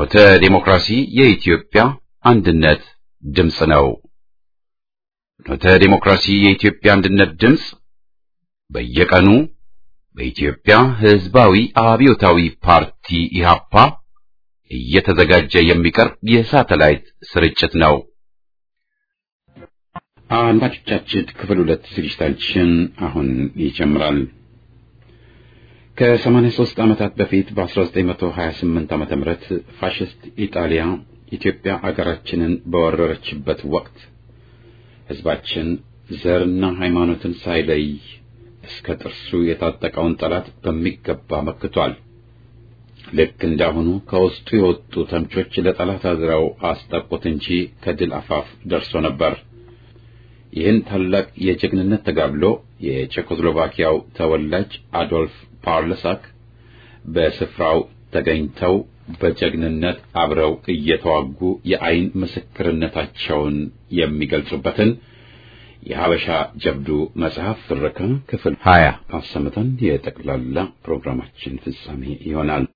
ፍኖተ ዲሞክራሲ የኢትዮጵያ አንድነት ድምፅ ነው። ፍኖተ ዲሞክራሲ የኢትዮጵያ አንድነት ድምፅ በየቀኑ በኢትዮጵያ ሕዝባዊ አብዮታዊ ፓርቲ ኢህአፓ እየተዘጋጀ የሚቀርብ የሳተላይት ስርጭት ነው። አድማጮቻችን ክፍል ሁለት ዝግጅታችን አሁን ይጀምራል። ከ83 ዓመታት በፊት በ1928 ዓመተ ምህረት ፋሽስት ኢጣሊያ ኢትዮጵያ አገራችንን በወረረችበት ወቅት ሕዝባችን ዘርና ሃይማኖትን ሳይለይ እስከ ጥርሱ የታጠቀውን ጠላት በሚገባ መክቷል። ልክ እንዳሁኑ ከውስጡ የወጡ ተምቾች ለጠላት አዝረው አስጠቁት እንጂ ከድል አፋፍ ደርሶ ነበር። ይህን ታላቅ የጀግንነት ተጋድሎ የቼኮስሎቫኪያው ተወላጅ አዶልፍ ፓርለሳክ በስፍራው ተገኝተው በጀግንነት አብረው እየተዋጉ የአይን ምስክርነታቸውን የሚገልጹበትን የሀበሻ ጀብዱ መጽሐፍ ትረካ ክፍል ሀያ አሰምተን የጠቅላላ ፕሮግራማችን ፍጻሜ ይሆናል።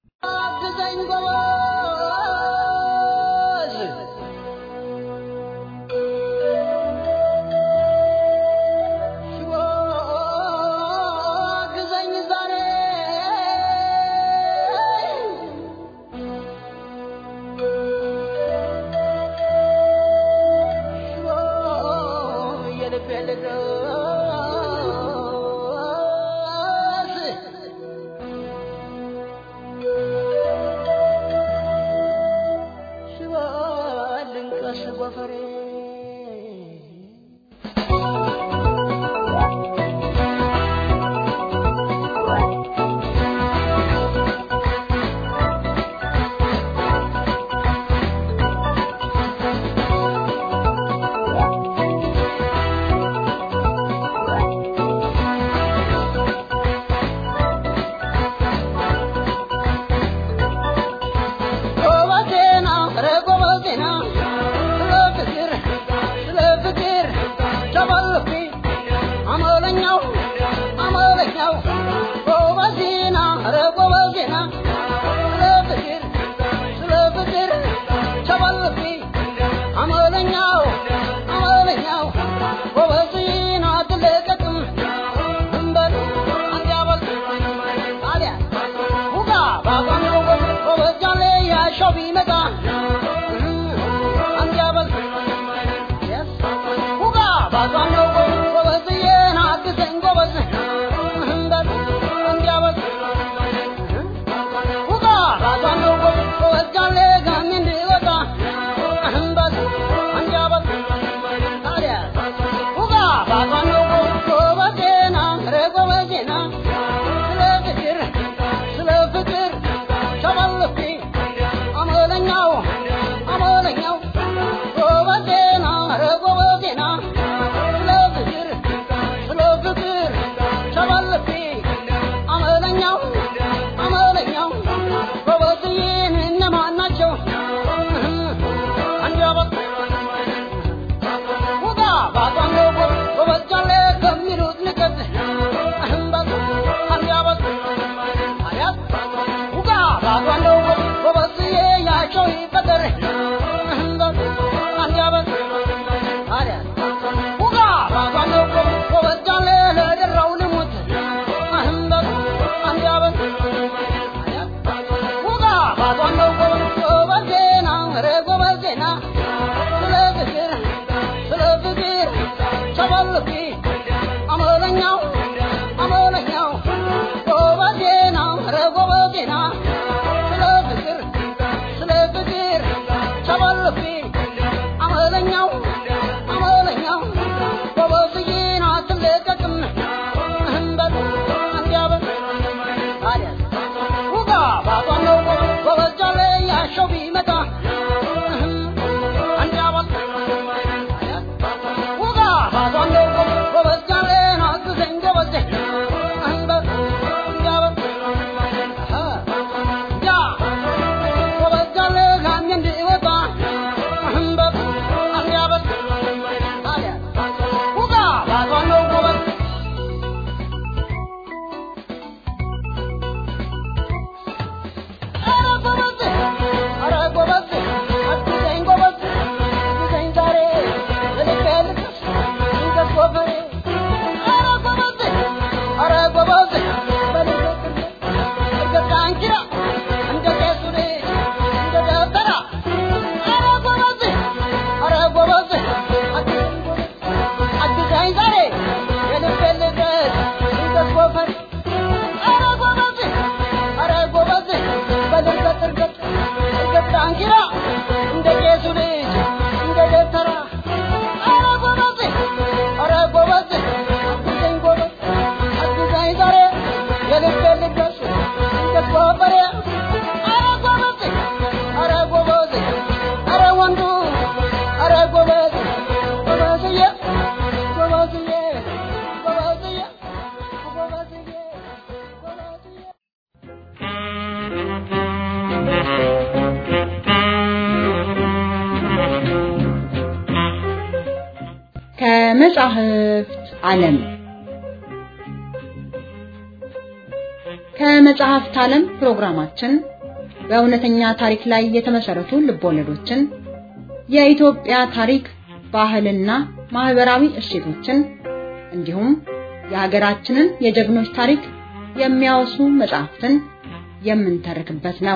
I'm ከመጻሕፍት ዓለም ከመጽሐፍት ዓለም ፕሮግራማችን በእውነተኛ ታሪክ ላይ የተመሰረቱ ልቦለዶችን፣ የኢትዮጵያ ታሪክ፣ ባህልና ማህበራዊ እሴቶችን እንዲሁም የሀገራችንን የጀግኖች ታሪክ የሚያወሱ መጽሐፍትን የምንተርክበት ነው።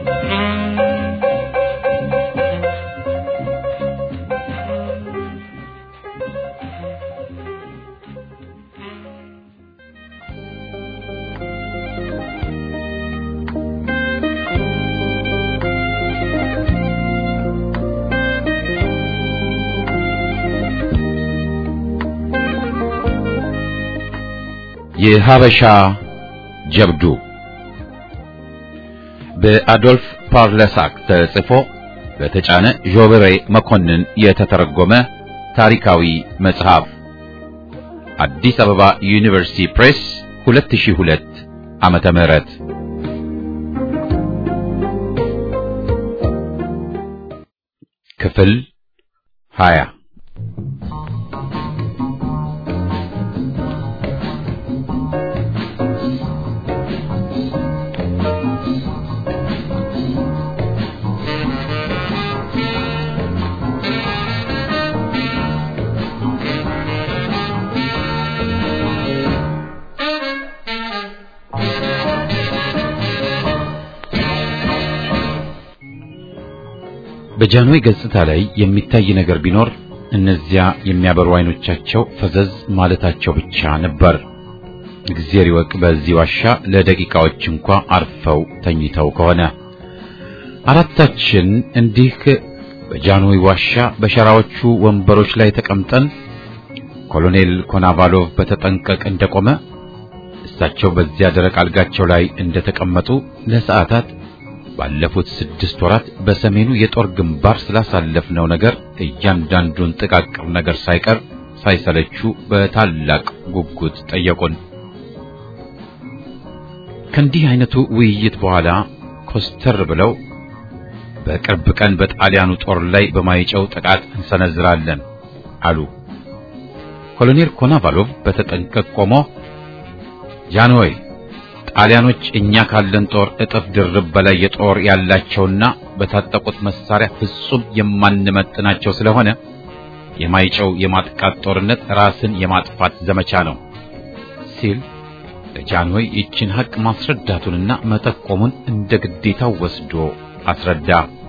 የሀበሻ ጀብዱ በአዶልፍ ፓርለሳክ ተጽፎ በተጫነ ዦብሬ መኮንን የተተረጎመ ታሪካዊ መጽሐፍ አዲስ አበባ ዩኒቨርሲቲ ፕሬስ 2002 ዓመተ ምህረት ክፍል 20 በጃንሆይ ገጽታ ላይ የሚታይ ነገር ቢኖር እነዚያ የሚያበሩ አይኖቻቸው ፈዘዝ ማለታቸው ብቻ ነበር። እግዚአብሔር ይወቅ በዚህ ዋሻ ለደቂቃዎች እንኳ አርፈው ተኝተው ከሆነ። አራታችን እንዲህ በጃንሆይ ዋሻ በሸራዎቹ ወንበሮች ላይ ተቀምጠን ኮሎኔል ኮናቫሎቭ በተጠንቀቅ እንደቆመ እሳቸው በዚያ ደረቅ አልጋቸው ላይ እንደተቀመጡ ለሰዓታት ባለፉት ስድስት ወራት በሰሜኑ የጦር ግንባር ስላሳለፍነው ነገር እያንዳንዱን ጥቃቅር ነገር ሳይቀር ሳይሰለቹ በታላቅ ጉጉት ጠየቁን። ከእንዲህ አይነቱ ውይይት በኋላ ኮስተር ብለው በቅርብ ቀን በጣሊያኑ ጦር ላይ በማይጨው ጥቃት እንሰነዝራለን አሉ። ኮሎኔል ኮናቫሎቭ በተጠንቀቅ ቆሞ ጃንሆይ ጣሊያኖች እኛ ካለን ጦር እጥፍ ድርብ በላይ የጦር ያላቸውና በታጠቁት መሳሪያ ፍጹም የማንመጥናቸው ስለሆነ የማይጨው የማጥቃት ጦርነት ራስን የማጥፋት ዘመቻ ነው ሲል ለጃንሆይ ይችን ሐቅ ማስረዳቱንና መጠቆሙን እንደ ግዴታው ወስዶ አስረዳ።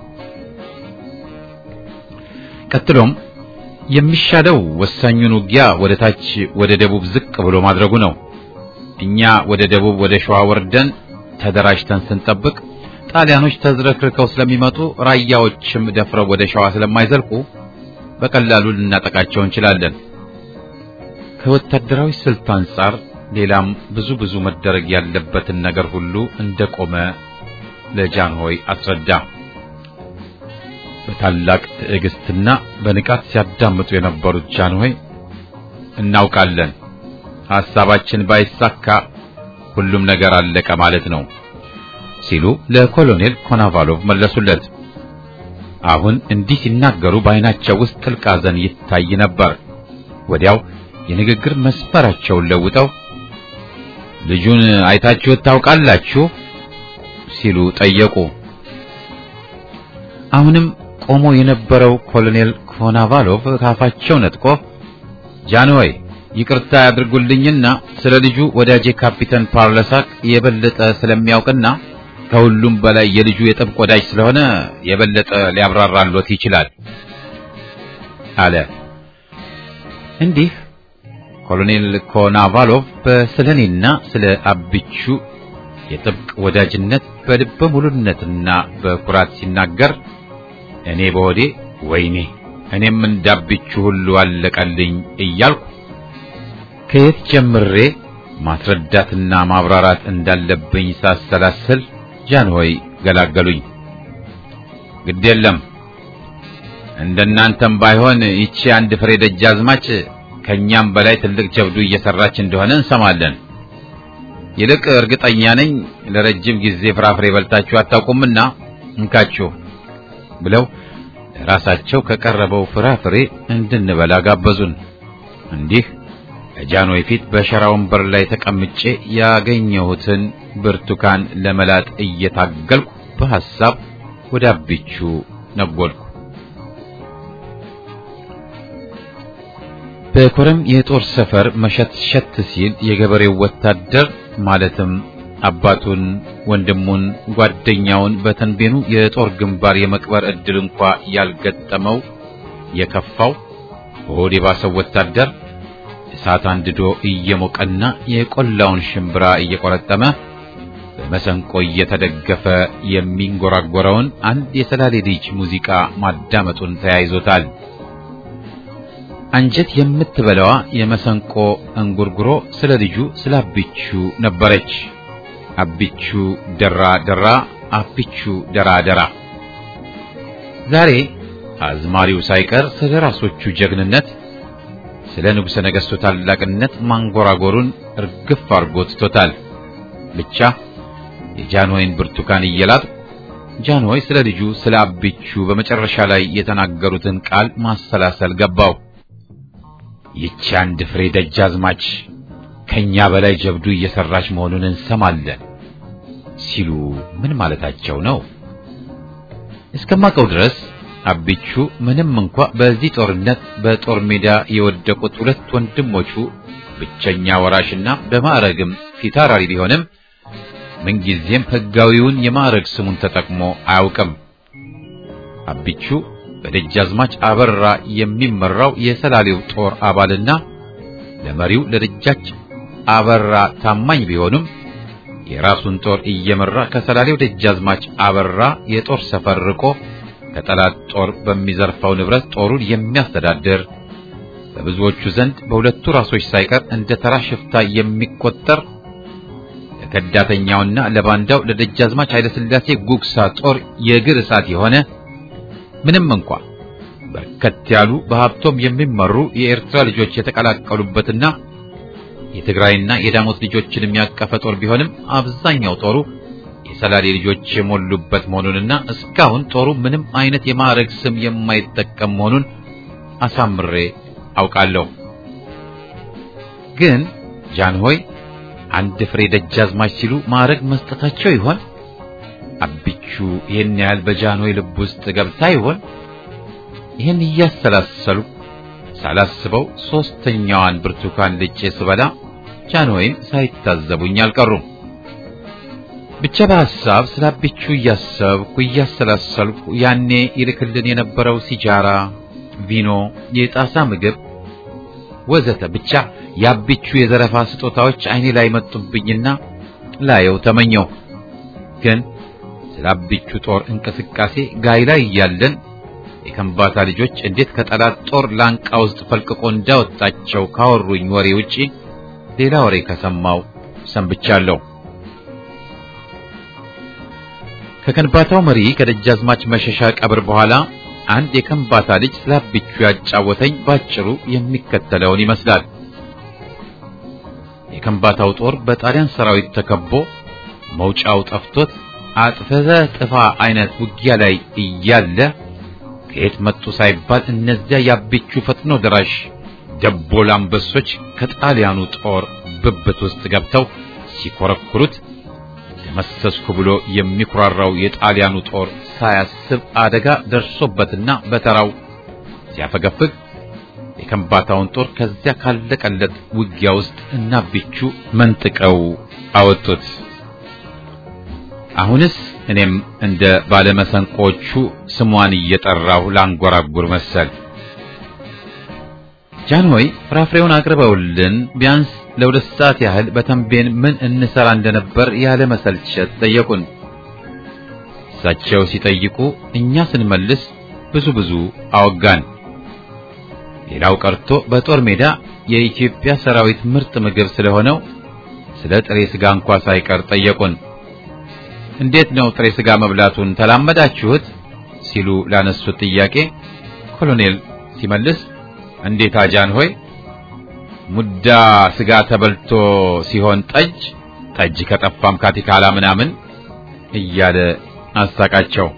ቀጥሎም የሚሻለው ወሳኙን ውጊያ ወደ ታች ወደ ደቡብ ዝቅ ብሎ ማድረጉ ነው። እኛ ወደ ደቡብ ወደ ሸዋ ወርደን ተደራጅተን ስንጠብቅ ጣሊያኖች ተዝረክርከው ስለሚመጡ ራያዎችም ደፍረው ወደ ሸዋ ስለማይዘልቁ በቀላሉ ልናጠቃቸው እንችላለን። ከወታደራዊ ስልት አንጻር ሌላም ብዙ ብዙ መደረግ ያለበትን ነገር ሁሉ እንደቆመ ለጃንሆይ አስረዳ። በታላቅ ትዕግስትና በንቃት ሲያዳምጡ የነበሩት ጃንሆይ እናውቃለን ሐሳባችን ባይሳካ ሁሉም ነገር አለቀ ማለት ነው ሲሉ ለኮሎኔል ኮናቫሎቭ መለሱለት። አሁን እንዲህ ሲናገሩ በዓይናቸው ውስጥ ጥልቅ ሐዘን ይታይ ነበር። ወዲያው የንግግር መስመራቸውን ለውጠው ልጁን አይታችሁት ታውቃላችሁ ሲሉ ጠየቁ። አሁንም ቆሞ የነበረው ኮሎኔል ኮናቫሎቭ ካፋቸው ነጥቆ ጃንሆይ ይቅርታ ያድርጉልኝና ስለ ልጁ ወዳጄ ካፒተን ፓርለሳክ የበለጠ ስለሚያውቅና ከሁሉም በላይ የልጁ የጥብቅ ወዳጅ ስለሆነ የበለጠ ሊያብራራሎት ይችላል አለ። እንዲህ ኮሎኔል ኮናቫሎቭ በስለኔና ስለ አብቹ የጥብቅ ወዳጅነት በልበ ሙሉነትና በኩራት ሲናገር እኔ በሆዴ ወይኔ እኔም እንዳብቹ ሁሉ አለቀልኝ እያልኩ ከየት ጀምሬ ማስረዳትና ማብራራት እንዳለብኝ ሳሰላስል ጃንሆይ ገላገሉኝ። ግድ የለም እንደናንተም ባይሆን ይቺ አንድ ፍሬ ደጃዝማች ከኛም በላይ ትልቅ ጀብዱ እየሰራች እንደሆነ እንሰማለን። ይልቅ እርግጠኛ ነኝ ለረጅም ጊዜ ፍራፍሬ በልታችሁ አታውቁምና እንካችሁ ብለው ራሳቸው ከቀረበው ፍራፍሬ እንድንበላ ጋበዙን። እንዲህ ከጃንሆይ ፊት በሸራ ወንበር ላይ ተቀምጬ ያገኘሁትን ብርቱካን ለመላጥ እየታገልኩ በሐሳብ ወደ አቢቹ ነጎድኩ። በኮረም የጦር ሰፈር መሸት ሸት ሲል የገበሬው ወታደር ማለትም አባቱን፣ ወንድሙን፣ ጓደኛውን በተንቤኑ የጦር ግንባር የመቅበር ዕድል እንኳ ያልገጠመው የከፋው በሆድ የባሰው ወታደር እሳት አንድዶ እየሞቀና የቆላውን ሽምብራ እየቆረጠመ በመሰንቆ እየተደገፈ የሚንጎራጎረውን አንድ የሰላሌ ልጅ ሙዚቃ ማዳመጡን ተያይዞታል። አንጀት የምትበላዋ የመሰንቆ እንጉርጉሮ ስለ ልጁ ስለ አቢቹ ነበረች። አቢቹ ደራ ደራ፣ አቢቹ ደራ ደራ። ዛሬ አዝማሪው ሳይቀር ስለ ራሶቹ ጀግንነት፣ ስለ ንጉሠ ነገሥቱ ታላቅነት ማንጎራጎሩን እርግፍ አድርጎ ትቶታል። ብቻ የጃንሆይን ብርቱካን እየላጥ ጃንሆይ ስለ ልጁ ስለ አቢቹ በመጨረሻ ላይ የተናገሩትን ቃል ማሰላሰል ገባው። ይቺ አንድ ፍሬ ደጃዝማች ከኛ በላይ ጀብዱ እየሰራች መሆኑን እንሰማለን ሲሉ ምን ማለታቸው ነው? እስከማውቀው ድረስ አቢቹ ምንም እንኳ በዚህ ጦርነት በጦር ሜዳ የወደቁት ሁለት ወንድሞቹ ብቸኛ ወራሽና በማዕረግም ፊታውራሪ ቢሆንም ምንጊዜም ሕጋዊውን የማዕረግ ስሙን ተጠቅሞ አያውቅም። አቢቹ በደጃዝማች አበራ የሚመራው የሰላሌው ጦር አባልና ለመሪው ለደጃች አበራ ታማኝ ቢሆንም የራሱን ጦር እየመራ ከሰላሌው ደጃዝማች አበራ የጦር ሰፈር ርቆ ከጠላት ጦር በሚዘርፈው ንብረት ጦሩን የሚያስተዳድር በብዙዎቹ ዘንድ በሁለቱ ራሶች ሳይቀር እንደ ተራ ሽፍታ የሚቆጠር ለከዳተኛውና ለባንዳው ለደጃዝማች ኃይለሥላሴ ጉግሳ ጦር የእግር እሳት የሆነ ምንም እንኳ በርከት ያሉ በሀብቶም የሚመሩ የኤርትራ ልጆች የተቀላቀሉበትና የትግራይና የዳሞት ልጆችን የሚያቀፈ ጦር ቢሆንም አብዛኛው ጦሩ የሰላሌ ልጆች የሞሉበት መሆኑንና እስካሁን ጦሩ ምንም አይነት የማዕረግ ስም የማይጠቀም መሆኑን አሳምሬ አውቃለሁ። ግን ጃንሆይ አንድ ፍሬ ደጃዝማች ሲሉ ማዕረግ መስጠታቸው ይሆን? አቢቹ ይህን ያህል በጃንሆይ ልብ ውስጥ ገብታ ይሆን? ይህን እያሰላሰሉ ሳላስበው ሶስተኛዋን ብርቱካን ልጬ ስበላ ጃንሆይም ሳይታዘቡኝ አልቀሩም። ብቻ በሐሳብ ስለ አቢቹ እያሰብኩ እያሰላሰልኩ ያኔ ይልክልን የነበረው ሲጃራ፣ ቪኖ፣ የጣሳ ምግብ ወዘተ ብቻ የአቢቹ የዘረፋ ስጦታዎች አይኔ ላይ መጡብኝና ላየው ተመኘው። ግን ስለ አቢቹ ጦር እንቅስቃሴ ጋይ ላይ እያለን የከምባታ ልጆች እንዴት ከጠላት ጦር ላንቃ ውስጥ ፈልቅቆ እንዳወጣቸው ካወሩኝ ወሬ ውጪ ሌላ ወሬ ከሰማው ሰንብቻለሁ። ከከንባታው መሪ ከደጃዝማች መሸሻ ቀብር በኋላ አንድ የከምባታ ልጅ ስለ አቢቹ ያጫወተኝ ባጭሩ የሚከተለውን ይመስላል። የከምባታው ጦር በጣሊያን ሰራዊት ተከቦ መውጫው ጠፍቶት አጥፈዘ ጥፋ አይነት ውጊያ ላይ እያለ ከየት መጡ ሳይባል እነዚያ የአቢቹ ፈጥኖ ደራሽ ደቦል አንበሶች ከጣሊያኑ ጦር ብብት ውስጥ ገብተው ሲኮረኩሩት ደመሰስኩ ብሎ የሚኩራራው የጣሊያኑ ጦር ሳያስብ አደጋ ደርሶበትና በተራው ሲያፈገፍግ የከምባታውን ጦር ከዚያ ካለቀለት ውጊያ ውስጥ እና አቢቹ መንጥቀው አወጡት። አሁንስ እኔም እንደ ባለመሰንቆቹ ስሟን እየጠራሁ ላንጎራጉር መሰል። ጃንሆይ ፍራፍሬውን አቅርበውልን ቢያንስ ለሁለት ሰዓት ያህል በተንቤን ምን እንሰራ እንደነበር ያለ መሰልቸት ጠየቁን። እሳቸው ሲጠይቁ እኛ ስንመልስ ብዙ ብዙ አወጋን። ሌላው ቀርቶ በጦር ሜዳ የኢትዮጵያ ሰራዊት ምርጥ ምግብ ስለሆነው ስለ ጥሬ ስጋ እንኳ ሳይቀር ጠየቁን። እንዴት ነው ጥሬ ስጋ መብላቱን ተላመዳችሁት? ሲሉ ላነሱት ጥያቄ ኮሎኔል ሲመልስ እንዴት አጃን ሆይ ሙዳ ስጋ ተበልቶ ሲሆን ጠጅ ጠጅ ከጠፋም ካቲካላ ምናምን እያለ አሳቃቸው።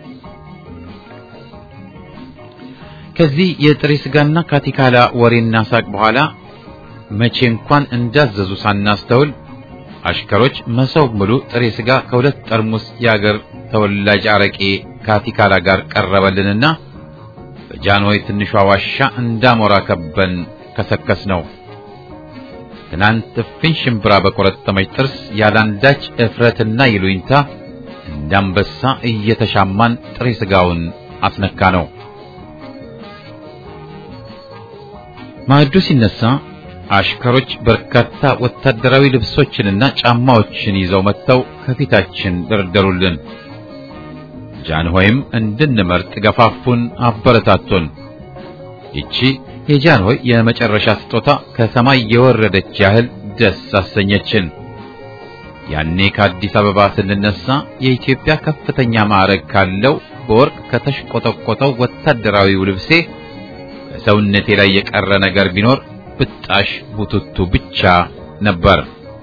ከዚህ የጥሬ ስጋና ካቲካላ ወሬና ሳቅ በኋላ መቼ እንኳን እንዳዘዙ ሳናስተውል አሽከሮች መሶብ ሙሉ ጥሬ ስጋ ከሁለት ጠርሙስ የአገር ተወላጅ አረቄ ከአቲካላ ጋር ቀረበልንና በጃንሆይ ትንሿ ዋሻ እንዳሞራ ከበን ከሰከስ ነው። ትናንት እፍኝ ሽምብራ በቆረጠመች ጥርስ ያላንዳች እፍረትና ይሉኝታ እንዳንበሳ እየተሻማን ጥሬ ስጋውን አስነካ ነው። ማዕዱ ሲነሳ አሽከሮች በርካታ ወታደራዊ ልብሶችንና ጫማዎችን ይዘው መጥተው ከፊታችን ደረደሩልን። ጃንሆይም እንድንመርጥ ገፋፉን፣ አበረታቱን። ይቺ የጃንሆይ የመጨረሻ ስጦታ ከሰማይ የወረደች ያህል ደስ አሰኘችን። ያኔ ከአዲስ አበባ ስንነሳ የኢትዮጵያ ከፍተኛ ማዕረግ ካለው በወርቅ ከተሽቆጠቆጠው ወታደራዊው ልብሴ በሰውነቴ ላይ የቀረ ነገር ቢኖር ብጣሽ ቡትቱ ብቻ ነበር።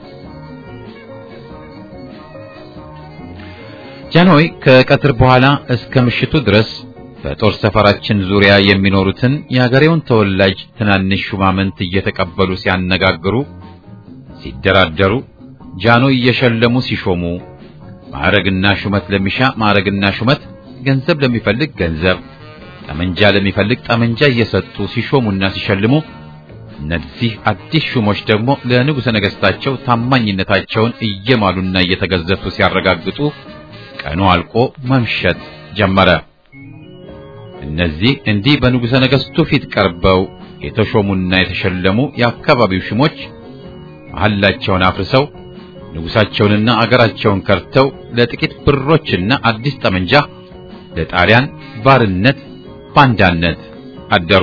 ጃንሆይ ከቀትር በኋላ እስከ ምሽቱ ድረስ በጦር ሰፈራችን ዙሪያ የሚኖሩትን የአገሬውን ተወላጅ ትናንሽ ሹማምንት እየተቀበሉ ሲያነጋግሩ፣ ሲደራደሩ፣ ጃንሆይ እየሸለሙ ሲሾሙ፣ ማዕረግና ሹመት ለሚሻ ማዕረግና ሹመት፣ ገንዘብ ለሚፈልግ ገንዘብ፣ ጠመንጃ ለሚፈልግ ጠመንጃ እየሰጡ ሲሾሙና ሲሸልሙ እነዚህ አዲስ ሹሞች ደግሞ ለንጉሠ ነገሥታቸው ታማኝነታቸውን እየማሉና እየተገዘቱ ሲያረጋግጡ ቀኑ አልቆ መምሸት ጀመረ። እነዚህ እንዲህ በንጉሠ ነገሥቱ ፊት ቀርበው የተሾሙና የተሸለሙ የአካባቢው ሹሞች መሐላቸውን አፍርሰው ንጉሣቸውንና አገራቸውን ከርተው ለጥቂት ብሮችና አዲስ ጠመንጃ ለጣሊያን ባርነት ባንዳነት አደሩ።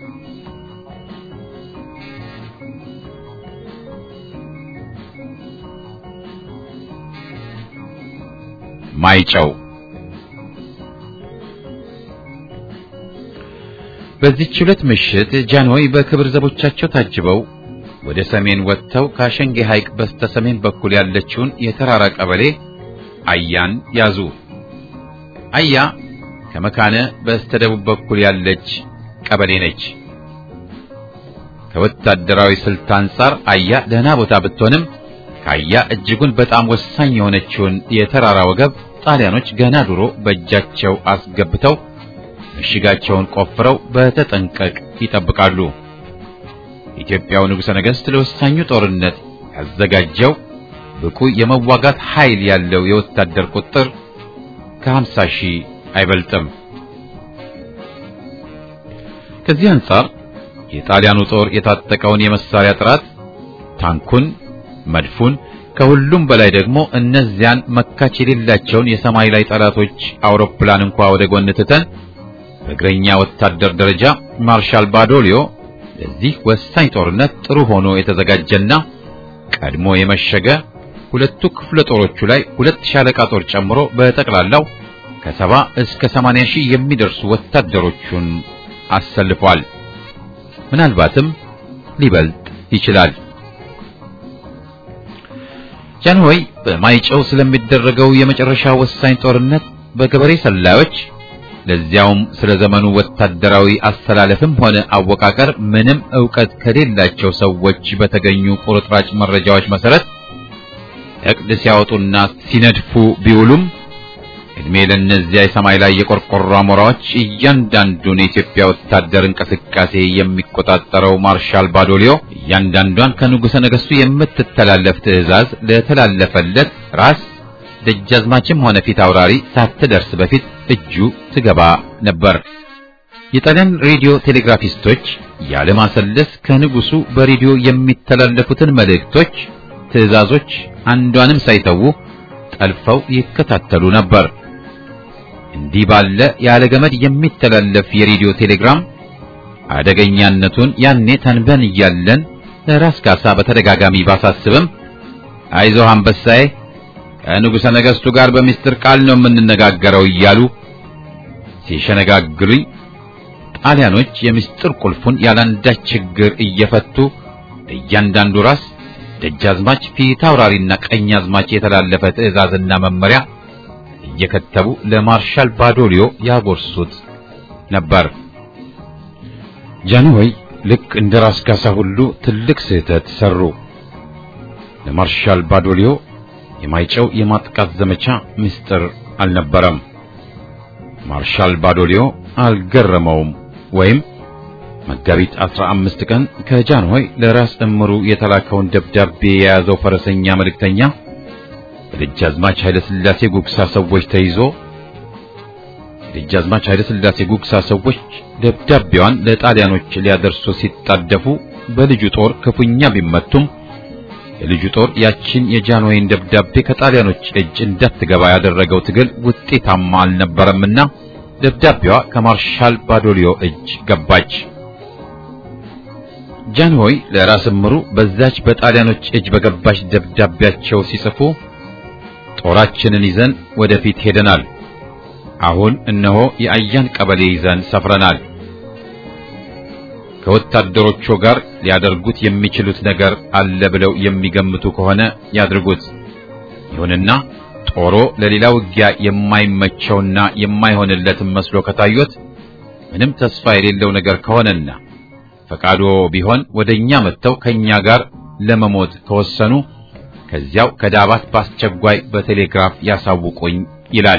ማይጨው በዚህች ሁለት ምሽት ጃንሆይ በክብር ዘቦቻቸው ታጅበው ወደ ሰሜን ወጥተው ከአሸንጌ ሐይቅ በስተ ሰሜን በኩል ያለችውን የተራራ ቀበሌ አያን ያዙ። አያ ከመካነ በስተ ደቡብ በኩል ያለች ቀበሌ ነች። ከወታደራዊ ስልት አንጻር አያ ደህና ቦታ ብትሆንም ካያ እጅጉን በጣም ወሳኝ የሆነችውን የተራራ ወገብ ጣሊያኖች ገና ድሮ በእጃቸው አስገብተው ምሽጋቸውን ቆፍረው በተጠንቀቅ ይጠብቃሉ። ኢትዮጵያው ንጉሠ ነገሥት ለወሳኙ ጦርነት ያዘጋጀው ብቁ የመዋጋት ኃይል ያለው የወታደር ቁጥር ከሀምሳ ሺህ አይበልጥም። ከዚህ አንጻር የጣሊያኑ ጦር የታጠቀውን የመሳሪያ ጥራት ታንኩን መድፉን ከሁሉም በላይ ደግሞ እነዚያን መካች የሌላቸውን የሰማይ ላይ ጠላቶች አውሮፕላን እንኳ ወደ ጎን ትተን በእግረኛ ወታደር ደረጃ ማርሻል ባዶሊዮ ለዚህ ወሳኝ ጦርነት ጥሩ ሆኖ የተዘጋጀና ቀድሞ የመሸገ ሁለቱ ክፍለ ጦሮቹ ላይ ሁለት ሻለቃ ጦር ጨምሮ በጠቅላላው ከሰባ እስከ ሰማንያ ሺህ የሚደርሱ ወታደሮቹን አሰልፏል። ምናልባትም ሊበልጥ ይችላል። ጃንሆይ በማይጨው ስለሚደረገው የመጨረሻ ወሳኝ ጦርነት በገበሬ ሰላዮች ለዚያውም ስለ ዘመኑ ወታደራዊ አስተላለፍም ሆነ አወቃቀር ምንም ዕውቀት ከሌላቸው ሰዎች በተገኙ ቁርጥራጭ መረጃዎች መሰረት እቅድ ሲያወጡና ሲነድፉ ቢውሉም እድሜ ለእነዚያ የሰማይ ላይ የቆርቆሮ አሞራዎች እያንዳንዱን የኢትዮጵያ ወታደር እንቅስቃሴ የሚቆጣጠረው ማርሻል ባዶሊዮ እያንዳንዷን ከንጉሠ ነገሥቱ የምትተላለፍ ትዕዛዝ ለተላለፈለት ራስ ደጃዝማችም ሆነ ፊት አውራሪ ሳትደርስ በፊት እጁ ትገባ ነበር። የጣሊያን ሬዲዮ ቴሌግራፊስቶች ያለማሰለስ ከንጉሱ በሬዲዮ የሚተላለፉትን መልእክቶች፣ ትዕዛዞች አንዷንም ሳይተዉ ጠልፈው ይከታተሉ ነበር። እንዲህ ባለ ያለ ገመድ የሚተላለፍ የሬዲዮ ቴሌግራም አደገኛነቱን ያኔ ተንበን እያለን ለራስ ካሳ በተደጋጋሚ ባሳስብም አይዞህ አንበሳዬ ከንጉሠ ነገሥቱ ጋር በሚስጥር ቃል ነው የምንነጋገረው እያሉ ሲሸነጋግሉኝ ጣሊያኖች የምስጢር ቁልፉን ያላንዳች ችግር እየፈቱ እያንዳንዱ ራስ ደጃዝማች ፊት አውራሪና ቀኝ አዝማች የተላለፈ ትዕዛዝና መመሪያ እየከተቡ ለማርሻል ባዶሊዮ ያጎርሱት ነበር። ጃንሆይ ልክ እንደ ራስ ካሳ ሁሉ ትልቅ ስህተት ሰሩ። ለማርሻል ባዶሊዮ የማይጨው የማጥቃት ዘመቻ ምስጢር አልነበረም። ማርሻል ባዶሊዮ አልገረመውም ወይም መጋቢት 15 ቀን ከጃንሆይ ለራስ እምሩ የተላከውን ደብዳቤ የያዘው ፈረሰኛ መልእክተኛ በደጃዝማች ኃይለ ሥላሴ ጉግሳ ሰዎች ተይዞ ደጃዝማች ኃይለ ሥላሴ ጉግሳ ሰዎች ደብዳቤዋን ለጣሊያኖች ሊያደርሱ ሲጣደፉ በልጁ ጦር ክፉኛ ቢመቱም የልጁ ጦር ያችን የጃንሆይን ደብዳቤ ከጣሊያኖች እጅ እንዳትገባ ያደረገው ትግል ውጤታማ አልነበረምና ደብዳቤዋ ከማርሻል ባዶሊዮ እጅ ገባች። ጃንሆይ ለራስ እምሩ በዛች በጣሊያኖች እጅ በገባች ደብዳቤያቸው ሲጽፉ ጦራችንን ይዘን ወደፊት ሄደናል። አሁን እነሆ የአያን ቀበሌ ይዘን ሰፍረናል። ከወታደሮቹ ጋር ሊያደርጉት የሚችሉት ነገር አለ ብለው የሚገምቱ ከሆነ ያድርጉት። ይሁንና ጦሮ ለሌላ ውጊያ የማይመቸውና የማይሆንለትም መስሎ ከታዩት ምንም ተስፋ የሌለው ነገር ከሆነና ፈቃዶ ቢሆን ወደኛ መጥተው ከኛ ጋር ለመሞት ከወሰኑ ከዚያው ከዳባት በአስቸኳይ በቴሌግራፍ ያሳውቁኝ ይላል።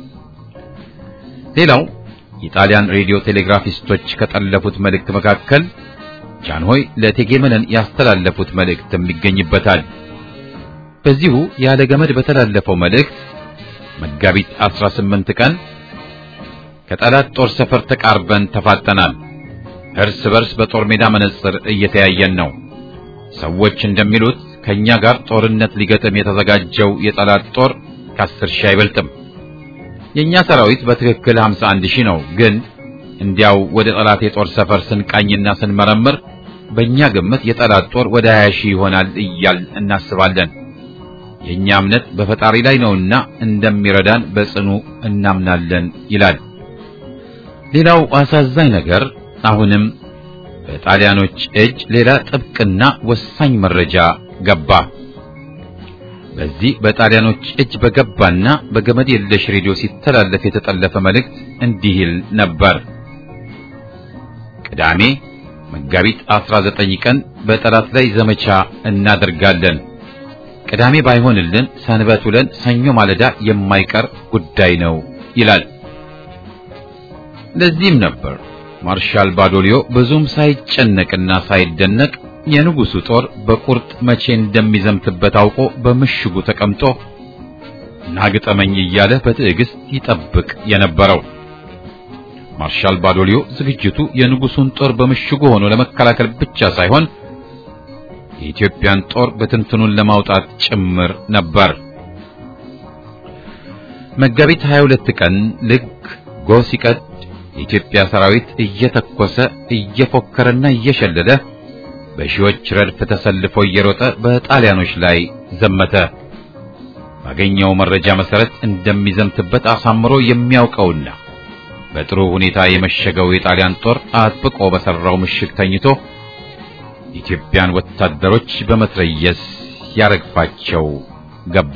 ሌላው የጣሊያን ሬዲዮ ቴሌግራፊስቶች ከጠለፉት መልእክት መካከል ጃንሆይ ለእቴጌ መነን ያስተላለፉት መልእክትም ይገኝበታል። በዚሁ ያለ ገመድ በተላለፈው መልእክት መጋቢት 18 ቀን ከጠላት ጦር ሰፈር ተቃርበን ተፋጠናል። እርስ በርስ በጦር ሜዳ መነጽር እየተያየን ነው። ሰዎች እንደሚሉት ከኛ ጋር ጦርነት ሊገጥም የተዘጋጀው የጠላት ጦር ከአስር ሺህ አይበልጥም። የኛ ሰራዊት በትክክል 51 ሺህ ነው። ግን እንዲያው ወደ ጠላት የጦር ሰፈር ስንቃኝና ስንመረምር በእኛ ግምት የጠላት ጦር ወደ 20 ሺህ ይሆናል እያል እናስባለን። የኛ እምነት በፈጣሪ ላይ ነውና እንደሚረዳን በጽኑ እናምናለን ይላል። ሌላው አሳዛኝ ነገር አሁንም በጣሊያኖች እጅ ሌላ ጥብቅና ወሳኝ መረጃ ገባ። በዚህ በጣሊያኖች እጅ በገባና በገመድ የለሽ ሬዲዮ ሲተላለፍ የተጠለፈ መልእክት እንዲህ ይል ነበር። ቅዳሜ መጋቢት 19 ቀን በጠላት ላይ ዘመቻ እናደርጋለን። ቅዳሜ ባይሆንልን ሰንበት ውለን ሰኞ ማለዳ የማይቀር ጉዳይ ነው ይላል። ለዚህም ነበር ማርሻል ባዶሊዮ ብዙም ሳይጨነቅና ሳይደነቅ የንጉሱ ጦር በቁርጥ መቼ እንደሚዘምትበት አውቆ በምሽጉ ተቀምጦ ናግጠመኝ እያለ በትዕግስት ይጠብቅ የነበረው። ማርሻል ባዶሊዮ ዝግጅቱ የንጉሱን ጦር በምሽጉ ሆኖ ለመከላከል ብቻ ሳይሆን የኢትዮጵያን ጦር በትንትኑን ለማውጣት ጭምር ነበር። መጋቢት 22 ቀን ልክ ጎህ ሲቀድ የኢትዮጵያ ሰራዊት እየተኮሰ እየፎከረና እየሸለለ በሺዎች ረድፍ ተሰልፎ እየሮጠ በጣሊያኖች ላይ ዘመተ። ባገኘው መረጃ መሰረት እንደሚዘምትበት አሳምሮ የሚያውቀውና በጥሩ ሁኔታ የመሸገው የጣሊያን ጦር አጥብቆ በሰራው ምሽግ ተኝቶ የኢትዮጵያን ወታደሮች በመትረየስ ያረግፋቸው ገባ።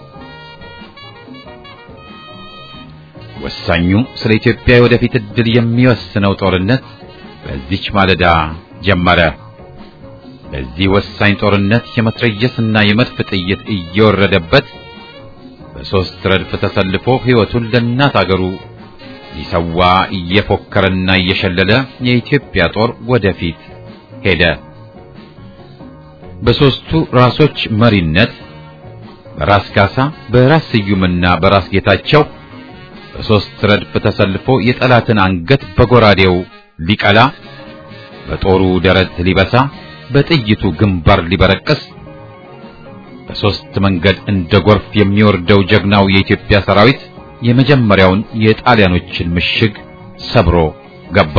ወሳኙ ስለ ኢትዮጵያ የወደፊት ዕድል የሚወስነው ጦርነት በዚች ማለዳ ጀመረ። በዚህ ወሳኝ ጦርነት የመትረየስና የመድፍ ጥይት እየወረደበት በሦስት ረድፍ ተሰልፎ ሕይወቱን ለእናት አገሩ ሊሰዋ እየፎከረና እየሸለለ የኢትዮጵያ ጦር ወደፊት ሄደ። በሦስቱ ራሶች መሪነት በራስ ካሳ፣ በራስ ስዩምና በራስ ጌታቸው በሦስት ረድፍ ተሰልፎ የጠላትን አንገት በጎራዴው ሊቀላ፣ በጦሩ ደረት ሊበሳ፣ በጥይቱ ግንባር ሊበረቅስ በሦስት መንገድ እንደ ጎርፍ የሚወርደው ጀግናው የኢትዮጵያ ሰራዊት የመጀመሪያውን የጣሊያኖችን ምሽግ ሰብሮ ገባ።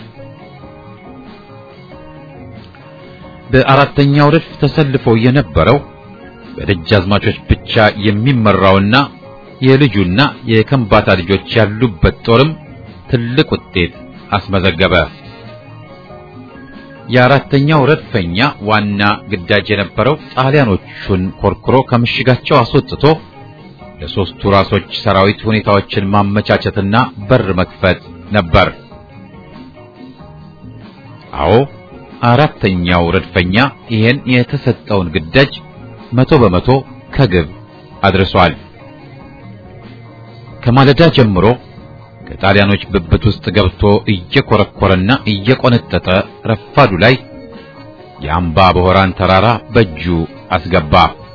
በአራተኛው ረድፍ ተሰልፎ የነበረው በደጃዝማቾች ብቻ የሚመራውና የልጁና የከምባታ ልጆች ያሉበት ጦርም ትልቅ ውጤት አስመዘገበ። የአራተኛው ረድፈኛ ዋና ግዳጅ የነበረው ጣሊያኖቹን ኮርኩሮ ከምሽጋቸው አስወጥቶ ለሦስቱ ራሶች ሰራዊት ሁኔታዎችን ማመቻቸትና በር መክፈት ነበር። አዎ አራተኛው ረድፈኛ ይሄን የተሰጠውን ግዳጅ መቶ በመቶ ከግብ አድርሷል። ከማለዳ ጀምሮ ከጣሊያኖች ብብት ውስጥ ገብቶ እየኮረኮረና እየቆነጠጠ ረፋዱ ላይ የአምባ በሆራን ተራራ በእጁ አስገባ።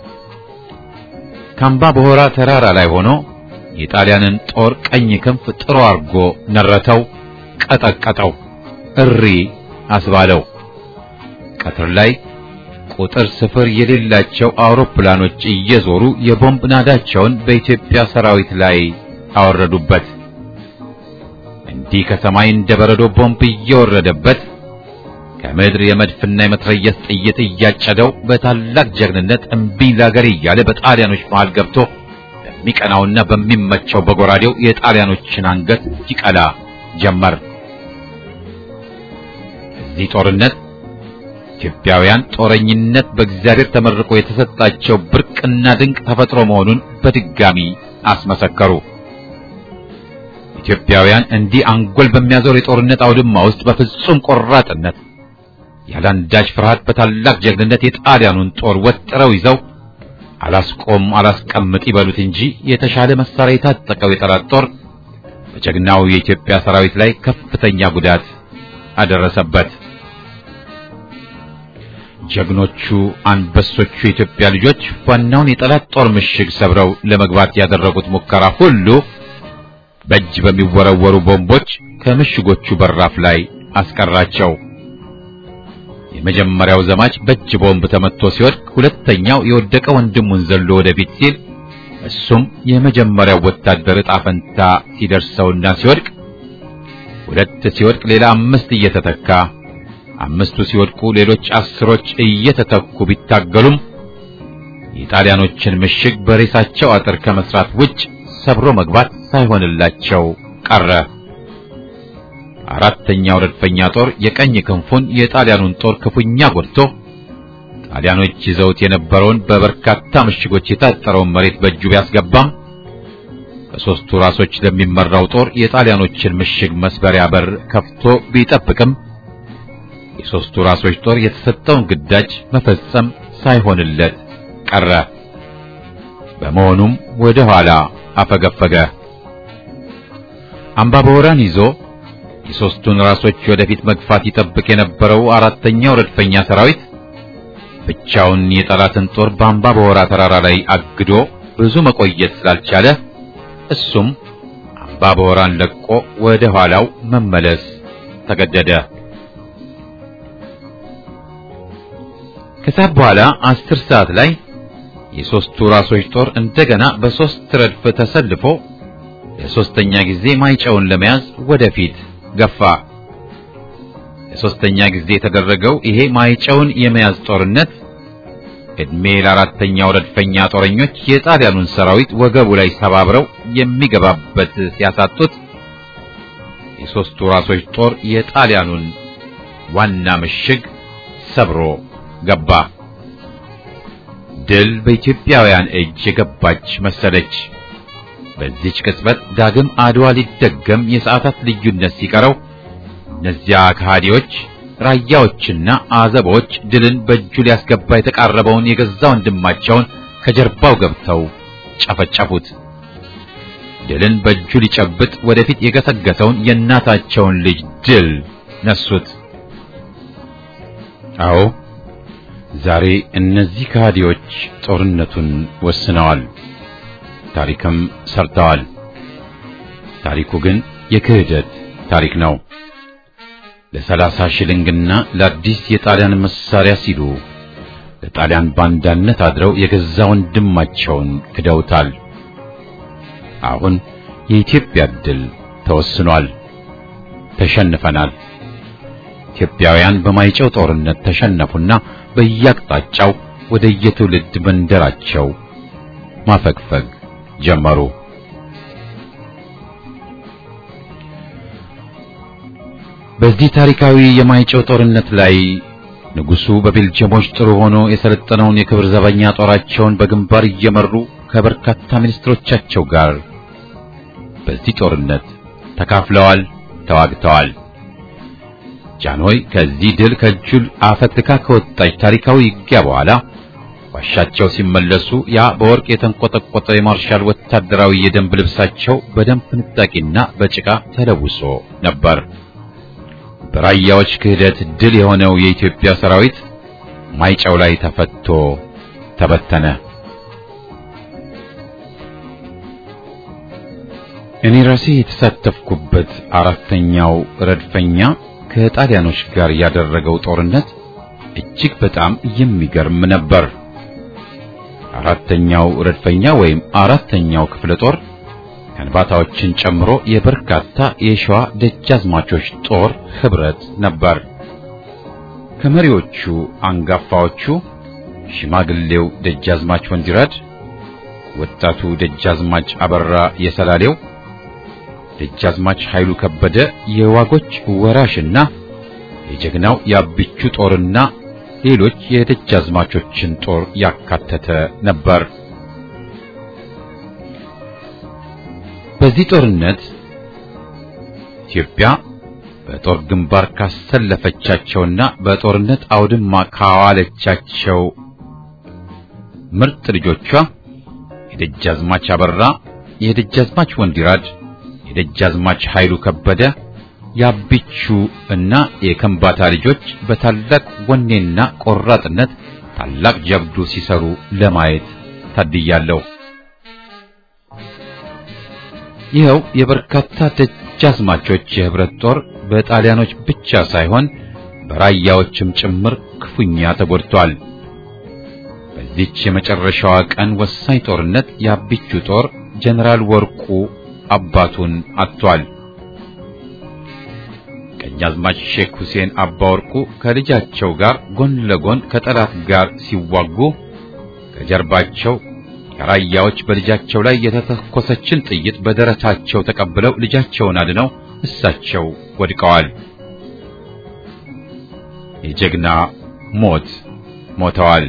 ከአምባ በሆራ ተራራ ላይ ሆኖ የጣሊያንን ጦር ቀኝ ክንፍ ጥሮ አርጎ ነረተው፣ ቀጠቀጠው፣ እሪ አስባለው። ቀትር ላይ ቁጥር ስፍር የሌላቸው አውሮፕላኖች እየዞሩ የቦምብ ናዳቸውን በኢትዮጵያ ሰራዊት ላይ አወረዱበት። እንዲህ ከሰማይ እንደ በረዶ ቦምብ እየወረደበት ከምድር የመድፍና የመትረየስ ጥይት እያጨደው በታላቅ ጀግንነት እምቢኝ ላገር እያለ በጣሊያኖች መሃል ገብቶ በሚቀናውና በሚመቸው በጎራዴው የጣሊያኖችን አንገት ይቀላ ጀመር። እዚህ ጦርነት ኢትዮጵያውያን ጦረኝነት በእግዚአብሔር ተመርቆ የተሰጣቸው ብርቅና ድንቅ ተፈጥሮ መሆኑን በድጋሚ አስመሰከሩ። ኢትዮጵያውያን እንዲህ አንጎል በሚያዞር የጦርነት አውድማ ውስጥ በፍጹም ቆራጥነት ያለአንዳች ፍርሃት በታላቅ ጀግንነት የጣሊያኑን ጦር ወጥረው ይዘው አላስቆም አላስቀምጥ ይበሉት እንጂ የተሻለ መሳሪያ የታጠቀው የጠላት ጦር በጀግናው የኢትዮጵያ ሰራዊት ላይ ከፍተኛ ጉዳት አደረሰበት። ጀግኖቹ አንበሶቹ የኢትዮጵያ ልጆች ዋናውን የጠላት ጦር ምሽግ ሰብረው ለመግባት ያደረጉት ሙከራ ሁሉ በእጅ በሚወረወሩ ቦምቦች ከምሽጎቹ በራፍ ላይ አስቀራቸው። የመጀመሪያው ዘማች በእጅ ቦምብ ተመትቶ ሲወድቅ፣ ሁለተኛው የወደቀ ወንድሙን ዘሎ ወደፊት ሲል እሱም የመጀመሪያው ወታደር ዕጣ ፈንታ ሲደርሰውና ሲወድቅ፣ ሁለት ሲወድቅ ሌላ አምስት እየተተካ አምስቱ ሲወድቁ ሌሎች አስሮች እየተተኩ ቢታገሉም የጣሊያኖችን ምሽግ በሬሳቸው አጥር ከመስራት ውጭ ሰብሮ መግባት ሳይሆንላቸው ቀረ። አራተኛው ረድፈኛ ጦር የቀኝ ክንፉን የጣሊያኑን ጦር ክፉኛ ጎድቶ ጣሊያኖች ይዘውት የነበረውን በበርካታ ምሽጎች የታጠረውን መሬት በእጁ ቢያስገባም በሦስቱ ራሶች ለሚመራው ጦር የጣሊያኖችን ምሽግ መስበሪያ በር ከፍቶ ቢጠብቅም የሦስቱ ራሶች ጦር የተሰጠውን ግዳጅ መፈጸም ሳይሆንለት ቀረ። በመሆኑም ወደ ኋላ አፈገፈገ። አምባ በወራን ይዞ የሦስቱን ራሶች ወደፊት መግፋት ይጠብቅ የነበረው አራተኛው ረድፈኛ ሰራዊት ብቻውን የጠላትን ጦር በአምባ በወራ ተራራ ላይ አግዶ ብዙ መቆየት ስላልቻለ እሱም አምባ በወራን ለቆ ወደ ኋላው መመለስ ተገደደ። ከሰዓት በኋላ አስር ሰዓት ላይ የሦስቱ ራሶች ጦር እንደገና በሦስት ረድፍ ተሰልፎ ለሦስተኛ ጊዜ ማይጨውን ለመያዝ ወደፊት ገፋ። ለሦስተኛ ጊዜ የተደረገው ይሄ ማይጨውን የመያዝ ጦርነት ዕድሜ ለአራተኛው ረድፈኛ ጦረኞች የጣሊያኑን ሰራዊት ወገቡ ላይ ሰባብረው የሚገባበት ሲያሳጡት የሦስቱ ራሶች ጦር የጣሊያኑን ዋና ምሽግ ሰብሮ ገባ። ድል በኢትዮጵያውያን እጅ የገባች መሰለች። በዚች ቅጽበት ዳግም አድዋ ሊደገም የሰዓታት ልዩነት ሲቀረው እነዚያ ከሃዲዎች ራያዎችና አዘቦች ድልን በእጁ ሊያስገባ የተቃረበውን የገዛ ወንድማቸውን ከጀርባው ገብተው ጨፈጨፉት። ድልን በእጁ ሊጨብጥ ወደፊት የገሰገሰውን የእናታቸውን ልጅ ድል ነሱት። አዎ ዛሬ እነዚህ ከሃዲዎች ጦርነቱን ወስነዋል፣ ታሪክም ሰርተዋል። ታሪኩ ግን የክህደት ታሪክ ነው። ለሰላሳ ሽልንግና ለአዲስ የጣሊያን መሳሪያ ሲሉ ለጣሊያን ባንዳነት አድረው የገዛ ወንድማቸውን ክደውታል። አሁን የኢትዮጵያ ድል ተወስኗል። ተሸንፈናል። ኢትዮጵያውያን በማይጨው ጦርነት ተሸነፉና በየአቅጣጫው ወደ የትውልድ መንደራቸው ማፈግፈግ ጀመሩ። በዚህ ታሪካዊ የማይጨው ጦርነት ላይ ንጉሡ በቤልጅየሞች ጥሩ ሆኖ የሰለጠነውን የክብር ዘበኛ ጦራቸውን በግንባር እየመሩ ከበርካታ ሚኒስትሮቻቸው ጋር በዚህ ጦርነት ተካፍለዋል፣ ተዋግተዋል። ጃንሆይ ከዚህ ድል ከእጁል አፈትካ ከወጣች ታሪካዊ ውጊያ በኋላ ዋሻቸው ሲመለሱ ያ በወርቅ የተንቆጠቆጠ የማርሻል ወታደራዊ የደንብ ልብሳቸው በደም ፍንጣቂና በጭቃ ተለውሶ ነበር። በራያዎች ክህደት ድል የሆነው የኢትዮጵያ ሰራዊት ማይጨው ላይ ተፈቶ ተበተነ። እኔ ራሴ የተሳተፍኩበት አራተኛው ረድፈኛ ከጣሊያኖች ጋር ያደረገው ጦርነት እጅግ በጣም የሚገርም ነበር። አራተኛው ረድፈኛ ወይም አራተኛው ክፍለ ጦር ከንባታዎችን ጨምሮ የበርካታ የሸዋ ደጃዝማቾች ጦር ህብረት ነበር። ከመሪዎቹ አንጋፋዎቹ ሽማግሌው ደጃዝማች ወንዲራድ፣ ወጣቱ ደጃዝማች አበራ የሰላሌው፣ ደጃዝማች ኃይሉ ከበደ የዋጎች ወራሽና የጀግናው የአብቹ ጦርና ሌሎች የደጃዝማቾችን ጦር ያካተተ ነበር። በዚህ ጦርነት ኢትዮጵያ በጦር ግንባር ካሰለፈቻቸውና በጦርነት አውድማ ካዋለቻቸው ምርጥ ልጆቿ የደጃዝማች አበራ፣ የደጃዝማች ወንዲራድ፣ የደጃዝማች ኃይሉ ከበደ የአቢቹ እና የከምባታ ልጆች በታላቅ ወኔና ቆራጥነት ታላቅ ጀብዱ ሲሰሩ ለማየት ታድያለሁ። ይኸው የበርካታ ደጃዝማቾች የህብረት ጦር በጣሊያኖች ብቻ ሳይሆን በራያዎችም ጭምር ክፉኛ ተጎድቷል። በዚች የመጨረሻዋ ቀን ወሳኝ ጦርነት የአቢቹ ጦር ጀነራል ወርቁ አባቱን አጥቷል። ቀኛዝማች ሼክ ሁሴን አባወርቁ ከልጃቸው ጋር ጎን ለጎን ከጠላት ጋር ሲዋጉ ከጀርባቸው የራያዎች በልጃቸው ላይ የተተኮሰችን ጥይት በደረታቸው ተቀብለው ልጃቸውን አድነው እሳቸው ወድቀዋል። የጀግና ሞት ሞተዋል።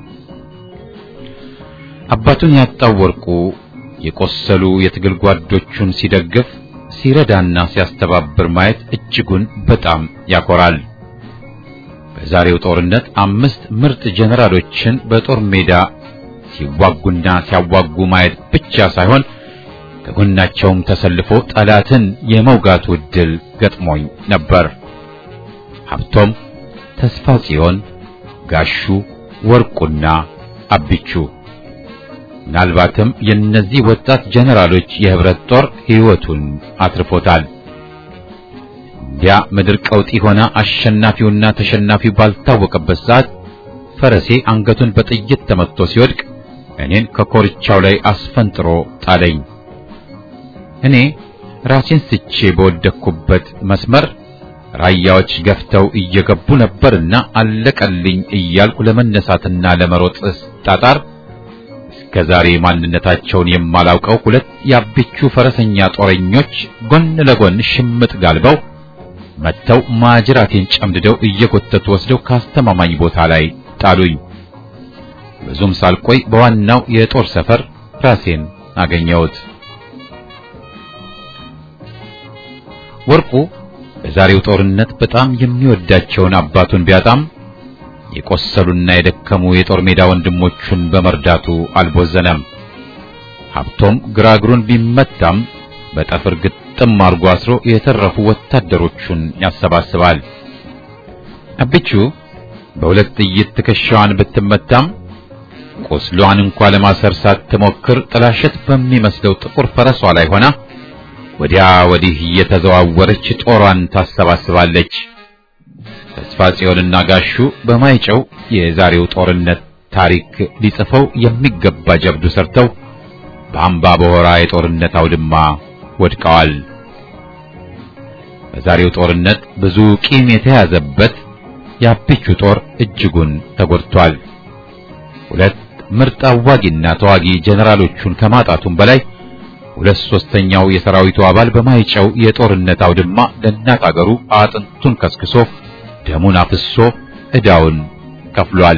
አባቱን ያጣው ወርቁ የቆሰሉ የትግል ጓዶቹን ሲደግፍ ሲረዳና ሲያስተባብር ማየት እጅጉን በጣም ያኮራል። በዛሬው ጦርነት አምስት ምርጥ ጀነራሎችን በጦር ሜዳ ሲዋጉና ሲያዋጉ ማየት ብቻ ሳይሆን ከጎናቸውም ተሰልፎ ጠላትን የመውጋቱ ዕድል ገጥሞኝ ነበር። ሀብቶም፣ ተስፋ ጽዮን፣ ጋሹ ወርቁና አቢቹ ምናልባትም የእነዚህ ወጣት ጀነራሎች የህብረት ጦር ሕይወቱን አትርፎታል። እንዲያ ምድር ቀውጢ ሆና አሸናፊውና ተሸናፊው ባልታወቀበት ሰዓት ፈረሴ አንገቱን በጥይት ተመትቶ ሲወድቅ እኔን ከኮርቻው ላይ አስፈንጥሮ ጣለኝ። እኔ ራሴን ስቼ በወደቅኩበት መስመር ራያዎች ገፍተው እየገቡ ነበርና አለቀልኝ እያልኩ ለመነሳትና ለመሮጥ ጣጣር እስከ ዛሬ ማንነታቸውን የማላውቀው ሁለት የአቢቹ ፈረሰኛ ጦረኞች ጎን ለጎን ሽምጥ ጋልበው መጥተው ማጅራቴን ጨምድደው እየጎተቱ ወስደው ካስተማማኝ ቦታ ላይ ጣሉኝ። ብዙም ሳልቆይ በዋናው የጦር ሰፈር ራሴን አገኘሁት። ወርቁ በዛሬው ጦርነት በጣም የሚወዳቸውን አባቱን ቢያጣም የቆሰሉና የደከሙ የጦር ሜዳ ወንድሞቹን በመርዳቱ አልቦዘነም። ሀብቶም ግራ እግሩን ቢመታም በጠፍር ግጥም አርጎ አስሮ የተረፉ ወታደሮቹን ያሰባስባል። አቢቹ በሁለት ጥይት ትከሻዋን ብትመታም ቁስሏን እንኳ ለማሰር ሳትሞክር ጥላሸት በሚመስለው ጥቁር ፈረሷ ላይ ሆና ወዲያ ወዲህ እየተዘዋወረች ጦሯን ታሰባስባለች። ተስፋ ጽዮንና ጋሹ በማይጨው የዛሬው ጦርነት ታሪክ ሊጽፈው የሚገባ ጀብዱ ሰርተው በአምባ በሆራ የጦርነት አውድማ ወድቀዋል። በዛሬው ጦርነት ብዙ ቂም የተያዘበት የአቢቹ ጦር እጅጉን ተጎድቷል። ሁለት ምርጥ አዋጊና ተዋጊ ጀነራሎቹን ከማጣቱም በላይ ሁለት ሶስተኛው የሰራዊቱ አባል በማይጨው የጦርነት አውድማ ለእናት አገሩ አጥንቱን ከስክሶ ደሙን አፍሶ ዕዳውን ከፍሏል።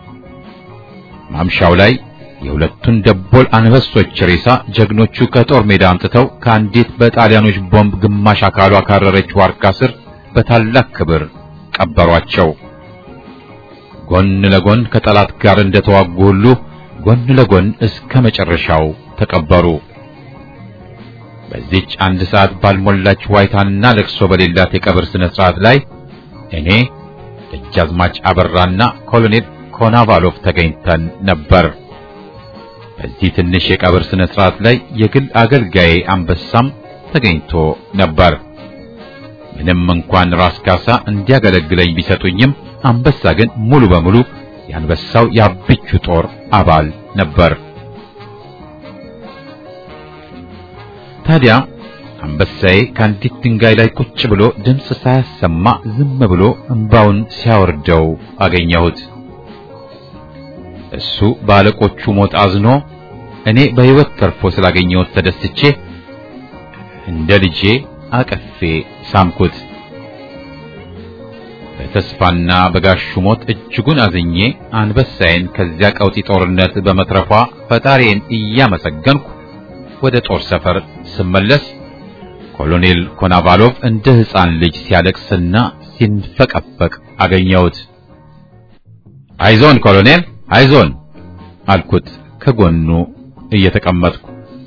ማምሻው ላይ የሁለቱን ደቦል አንበሶች ሬሳ ጀግኖቹ ከጦር ሜዳ አምጥተው ከአንዲት በጣሊያኖች ቦምብ ግማሽ አካሏ ካረረች ዋርካ ስር በታላቅ ክብር ቀበሯቸው። ጎን ለጎን ከጠላት ጋር እንደተዋጉ ሁሉ ጎን ለጎን እስከ መጨረሻው ተቀበሩ። በዚች አንድ ሰዓት ባልሞላች ዋይታና ለቅሶ በሌላት የቀብር ስነ ስርዓት ላይ እኔ ደጃዝማች አበራና ኮሎኔል ኮናቫሎቭ ተገኝተን ነበር። በዚህ ትንሽ የቀብር ስነ ስርዓት ላይ የግል አገልጋዬ አንበሳም ተገኝቶ ነበር። ምንም እንኳን ራስ ካሳ እንዲያገለግለኝ ቢሰጡኝም አንበሳ ግን ሙሉ በሙሉ የአንበሳው የአብቹ ጦር አባል ነበር። ታዲያ አንበሳዬ ከአንዲት ድንጋይ ላይ ቁጭ ብሎ ድምፅ ሳያሰማ ዝም ብሎ እንባውን ሲያወርደው አገኘሁት። እሱ በአለቆቹ ሞት አዝኖ እኔ በሕይወት ተርፎ ስላገኘሁት ተደስቼ እንደ ልጄ አቀፌ ሳምኩት። በተስፋና በጋሹ ሞት እጅጉን አዝኜ አንበሳዬን ከዚያ ቀውጢ ጦርነት በመትረፏ ፈጣሪዬን እያመሰገንኩ ወደ ጦር ሰፈር ስመለስ ኮሎኔል ኮናቫሎቭ እንደ ሕፃን ልጅ ሲያለቅስና ሲንፈቀፈቅ አገኘሁት። አይዞን ኮሎኔል አይዞን አልኩት ከጎኑ እየተቀመጥኩ።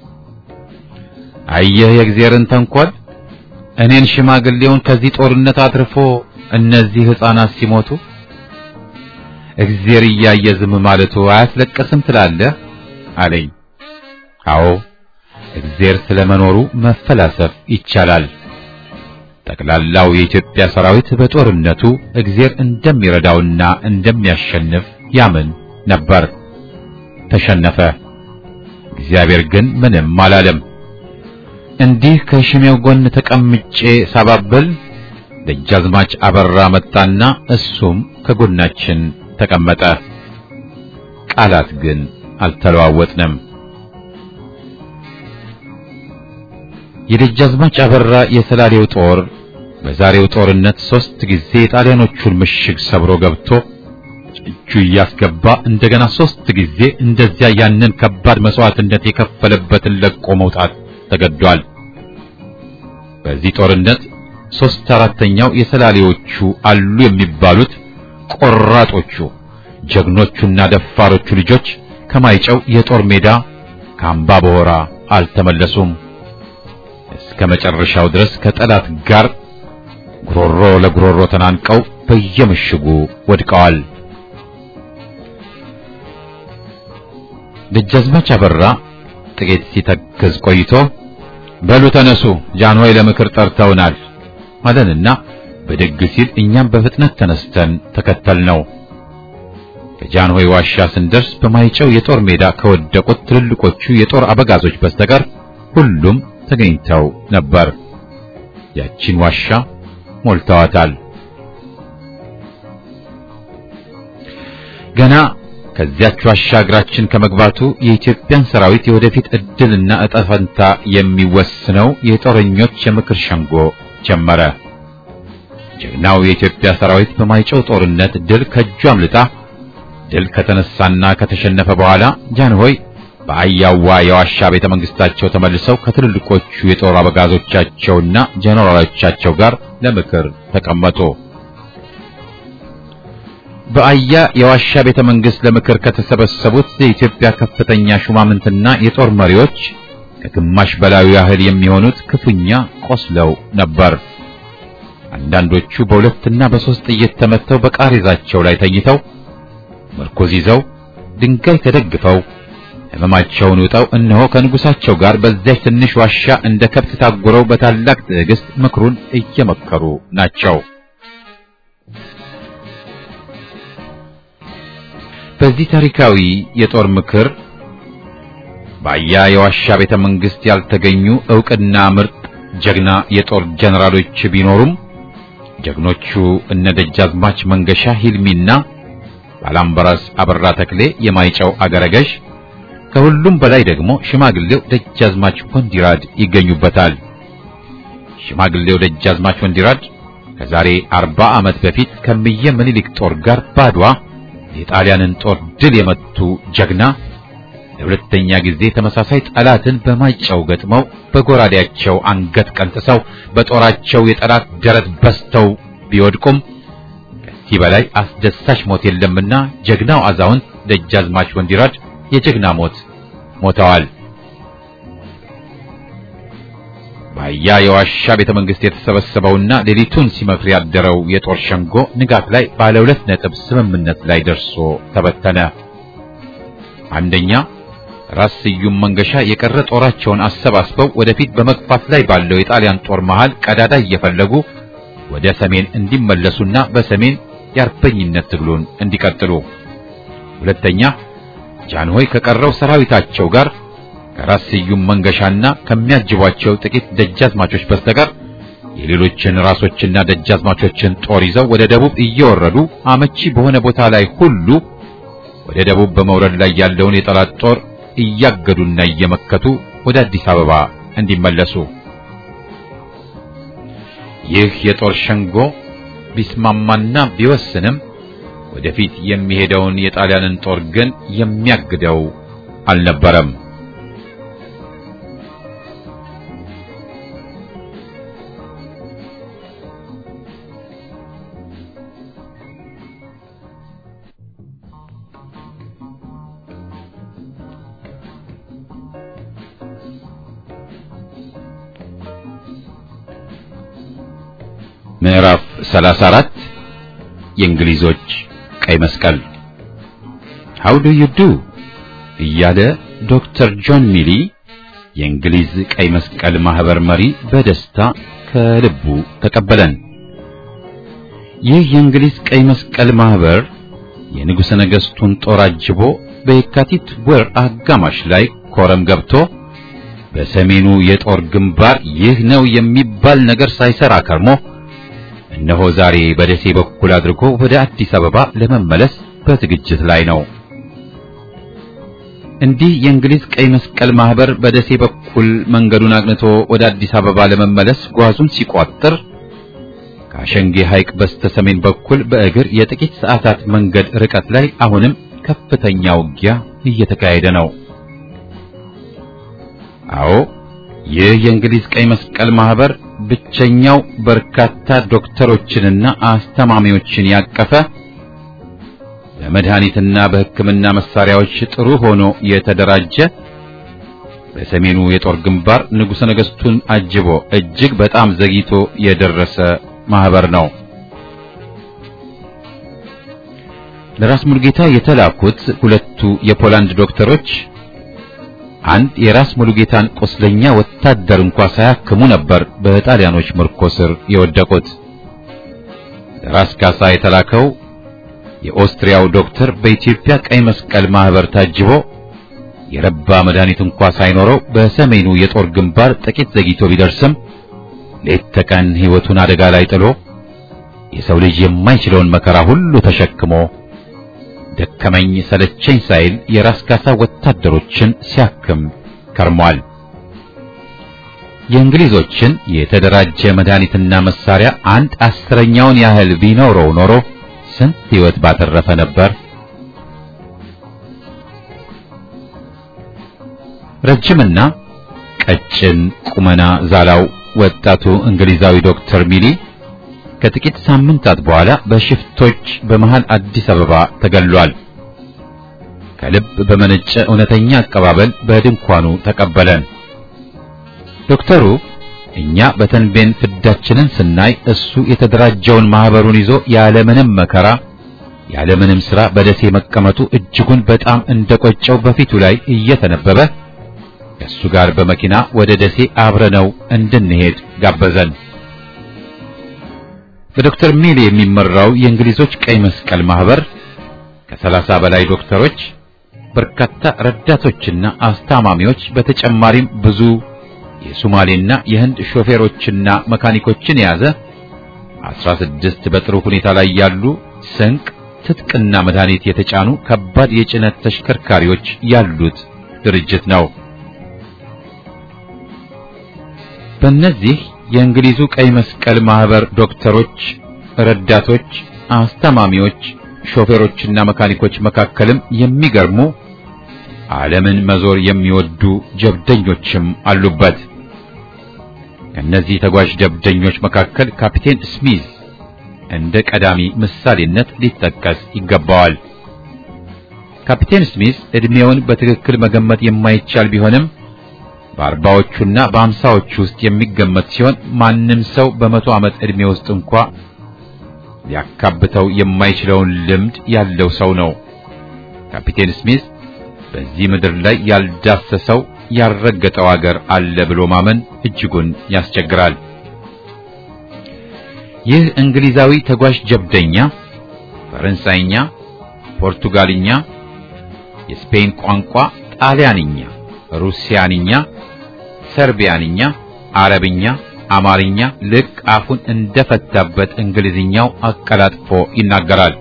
አየህ የእግዚአብሔርን ተንኮል፣ እኔን ሽማግሌውን ከዚህ ጦርነት አትርፎ እነዚህ ሕፃናት ሲሞቱ እግዚአብሔር እያየ ዝም ማለቱ አያስለቅስም ትላለህ አለኝ። አዎ እግዚአብሔር ስለመኖሩ መፈላሰፍ ይቻላል። ጠቅላላው የኢትዮጵያ ሰራዊት በጦርነቱ እግዚአብሔር እንደሚረዳውና እንደሚያሸንፍ ያምን ነበር። ተሸነፈ። እግዚአብሔር ግን ምንም አላለም። እንዲህ ከሽሜው ጎን ተቀምጬ ሳባብል ደጃዝማች አበራ መጣና እሱም ከጎናችን ተቀመጠ። ቃላት ግን አልተለዋወጥንም። የደጃዝማች አበራ የሰላሌው ጦር በዛሬው ጦርነት ሶስት ጊዜ የጣሊያኖቹን ምሽግ ሰብሮ ገብቶ እጁ እያስገባ እንደገና ሶስት ጊዜ እንደዚያ ያንን ከባድ መስዋዕትነት የከፈለበትን ለቆ መውጣት ተገዷል። በዚህ ጦርነት ሶስት አራተኛው የሰላሌዎቹ አሉ የሚባሉት ቆራጦቹ ጀግኖቹና ደፋሮቹ ልጆች ከማይጨው የጦር ሜዳ ከአምባ በሆራ አልተመለሱም። እስከ መጨረሻው ድረስ ከጠላት ጋር ጉሮሮ ለጉሮሮ ተናንቀው በየምሽጉ ወድቀዋል። ደጃዝማች አበራ ጥቂት ሲተክዝ ቆይቶ በሉ ተነሱ፣ ጃንሆይ ለምክር ጠርተውናል አለንና ብድግ ሲል እኛም በፍጥነት ተነስተን ተከተልነው። ከጃንሆይ ዋሻ ስንደርስ በማይጨው የጦር ሜዳ ከወደቁት ትልልቆቹ የጦር አበጋዞች በስተቀር ሁሉም ተገኝተው ነበር። ያቺን ዋሻ ሞልተዋታል። ገና ከዚያች ዋሻ እግራችን ከመግባቱ የኢትዮጵያን ሰራዊት የወደፊት ዕድልና ዕጣ ፈንታ የሚወስነው የጦረኞች የምክር ሸንጎ ጀመረ። ጀግናው የኢትዮጵያ ሰራዊት በማይጨው ጦርነት ድል ከእጁ አምልጣ ድል ከተነሳና ከተሸነፈ በኋላ ጃንሆይ በአያዋ የዋሻ ቤተ መንግስታቸው ተመልሰው ከትልልቆቹ የጦር አበጋዞቻቸውና ጀነራሎቻቸው ጋር ለምክር ተቀመጡ። በአያ የዋሻ ቤተ መንግስት ለምክር ከተሰበሰቡት የኢትዮጵያ ከፍተኛ ሹማምንትና የጦር መሪዎች ከግማሽ በላዩ ያህል የሚሆኑት ክፉኛ ቆስለው ነበር። አንዳንዶቹ በሁለትና በሶስት ጥይት ተመተው በቃሬዛቸው ላይ ተኝተው ምርኮዝ ይዘው ድንጋይ ተደግፈው ሕመማቸውን ውጠው እነሆ ከንጉሳቸው ጋር በዚያች ትንሽ ዋሻ እንደ ከብት ታጉረው በታላቅ ትዕግስት ምክሩን እየመከሩ ናቸው። በዚህ ታሪካዊ የጦር ምክር በአያ የዋሻ ቤተ መንግስት ያልተገኙ ዕውቅና ምርጥ ጀግና የጦር ጀነራሎች ቢኖሩም ጀግኖቹ እነ ደጃዝማች መንገሻ ሂልሚና ባላምበራስ አበራ ተክሌ የማይጨው አገረገዥ ከሁሉም በላይ ደግሞ ሽማግሌው ደጃዝማች ወንዲራድ ይገኙበታል። ሽማግሌው ደጃዝማች ወንዲራድ ከዛሬ አርባ ዓመት በፊት ከምየ ምኒልክ ጦር ጋር ባድዋ የጣሊያንን ጦር ድል የመቱ ጀግና ለሁለተኛ ጊዜ ተመሳሳይ ጠላትን በማይጨው ገጥመው በጎራዴያቸው አንገት ቀንጥሰው በጦራቸው የጠላት ደረት በስተው ቢወድቁም ከዚህ በላይ አስደሳች ሞት የለምና ጀግናው አዛውንት ደጃዝማች ወንዲራድ የጀግና ሞት ሞተዋል። በአያ የዋሻ ቤተ መንግስት የተሰበሰበውና ሌሊቱን ሲመክር ያደረው የጦር ሸንጎ ንጋት ላይ ባለ ሁለት ነጥብ ስምምነት ላይ ደርሶ ተበተነ። አንደኛ ራስ ስዩም መንገሻ የቀረ ጦራቸውን አሰባስበው ወደፊት በመግፋት ላይ ባለው የጣሊያን ጦር መሃል ቀዳዳ እየፈለጉ ወደ ሰሜን እንዲመለሱና በሰሜን የአርበኝነት ትግሉን እንዲቀጥሉ። ሁለተኛ ጃንሆይ ከቀረው ሰራዊታቸው ጋር ከራስ ስዩም መንገሻና ከሚያጅቧቸው ጥቂት ደጃዝማቾች በስተቀር የሌሎችን ራሶችና ደጃዝማቾችን ጦር ይዘው ወደ ደቡብ እየወረዱ አመቺ በሆነ ቦታ ላይ ሁሉ ወደ ደቡብ በመውረድ ላይ ያለውን የጠላት ጦር እያገዱና እየመከቱ ወደ አዲስ አበባ እንዲመለሱ። ይህ የጦር ሸንጎ ቢስማማና ቢወስንም ወደፊት የሚሄደውን የጣሊያንን ጦር ግን የሚያግደው አልነበረም። ምዕራፍ 34 የእንግሊዞች ቀይ መስቀል How do you do እያለ ዶክተር ጆን ሚሊ የእንግሊዝ ቀይ መስቀል ማህበር መሪ በደስታ ከልቡ ተቀበለን። ይህ የእንግሊዝ ቀይ መስቀል ማህበር የንጉሠ ነገሥቱን ጦር አጅቦ በየካቲት ወር አጋማሽ ላይ ኮረም ገብቶ በሰሜኑ የጦር ግንባር ይህ ነው የሚባል ነገር ሳይሰራ ከርሞ እነሆ ዛሬ በደሴ በኩል አድርጎ ወደ አዲስ አበባ ለመመለስ በዝግጅት ላይ ነው። እንዲህ የእንግሊዝ ቀይ መስቀል ማህበር በደሴ በኩል መንገዱን አቅንቶ ወደ አዲስ አበባ ለመመለስ ጓዙን ሲቋጥር ከአሸንጌ ሐይቅ በስተ ሰሜን በኩል በእግር የጥቂት ሰዓታት መንገድ ርቀት ላይ አሁንም ከፍተኛ ውጊያ እየተካሄደ ነው። አዎ ይህ የእንግሊዝ ቀይ መስቀል ማህበር ብቸኛው በርካታ ዶክተሮችንና አስተማሚዎችን ያቀፈ በመድኃኒትና በሕክምና መሳሪያዎች ጥሩ ሆኖ የተደራጀ በሰሜኑ የጦር ግንባር ንጉሠ ነገሥቱን አጅቦ እጅግ በጣም ዘግይቶ የደረሰ ማህበር ነው። ለራስ ሙሉጌታ የተላኩት ሁለቱ የፖላንድ ዶክተሮች አንድ የራስ ሙሉጌታን ቁስለኛ ወታደር እንኳ ሳያክሙ ነበር በጣሊያኖች ምርኮ ስር የወደቁት። ራስ ካሳ የተላከው የኦስትሪያው ዶክተር በኢትዮጵያ ቀይ መስቀል ማህበር ታጅቦ የረባ መድኃኒት እንኳ ሳይኖረው በሰሜኑ የጦር ግንባር ጥቂት ዘግይቶ ቢደርስም ሌት ተቀን ሕይወቱን አደጋ ላይ ጥሎ የሰው ልጅ የማይችለውን መከራ ሁሉ ተሸክሞ ደከመኝ ሰለቸኝ ሳይል የራስ ካሳ ወታደሮችን ሲያክም ከርሟል። የእንግሊዞችን የተደራጀ መድኃኒትና መሳሪያ አንድ አስረኛውን ያህል ቢኖረው ኖሮ ስንት ሕይወት ባተረፈ ነበር። ረጅምና ቀጭን ቁመና ዛላው ወጣቱ እንግሊዛዊ ዶክተር ሚሊ ከጥቂት ሳምንታት በኋላ በሽፍቶች በመሃል አዲስ አበባ ተገሏል። ከልብ በመነጨ እውነተኛ አቀባበል በድንኳኑ ተቀበለን። ዶክተሩ እኛ በተንቤን ፍዳችንን ስናይ እሱ የተደራጀውን ማህበሩን ይዞ ያለምንም መከራ ያለምንም ሥራ በደሴ መቀመጡ እጅጉን በጣም እንደቆጨው በፊቱ ላይ እየተነበበ ከእሱ ጋር በመኪና ወደ ደሴ አብረነው እንድንሄድ ጋበዘን። በዶክተር ሚሊ የሚመራው የእንግሊዞች ቀይ መስቀል ማህበር ከሰላሳ በላይ ዶክተሮች፣ በርካታ ረዳቶችና አስታማሚዎች በተጨማሪም ብዙ የሶማሌና የህንድ ሾፌሮችና መካኒኮችን የያዘ አስራ ስድስት በጥሩ ሁኔታ ላይ ያሉ ስንቅ፣ ትጥቅና መድኃኒት የተጫኑ ከባድ የጭነት ተሽከርካሪዎች ያሉት ድርጅት ነው። በእነዚህ የእንግሊዙ ቀይ መስቀል ማህበር ዶክተሮች፣ ረዳቶች፣ አስተማሚዎች፣ ሾፌሮችና መካኒኮች መካከልም የሚገርሙ ዓለምን መዞር የሚወዱ ጀብደኞችም አሉበት። ከእነዚህ ተጓዥ ጀብደኞች መካከል ካፒቴን ስሚዝ እንደ ቀዳሚ ምሳሌነት ሊጠቀስ ይገባዋል። ካፒቴን ስሚዝ ዕድሜውን በትክክል መገመት የማይቻል ቢሆንም በአርባዎቹና በአምሳዎቹ ውስጥ የሚገመት ሲሆን ማንም ሰው በመቶ ዓመት ዕድሜ ውስጥ እንኳ ሊያካብተው የማይችለውን ልምድ ያለው ሰው ነው። ካፒቴን ስሚዝ በዚህ ምድር ላይ ያልዳሰሰው ያልረገጠው አገር አለ ብሎ ማመን እጅጉን ያስቸግራል። ይህ እንግሊዛዊ ተጓዥ ጀብደኛ ፈረንሳይኛ፣ ፖርቱጋልኛ፣ የስፔን ቋንቋ፣ ጣሊያንኛ፣ ሩሲያንኛ፣ ሰርቢያንኛ፣ አረብኛ፣ አማርኛ ልክ አፉን እንደፈታበት እንግሊዝኛው አቀላጥፎ ይናገራል።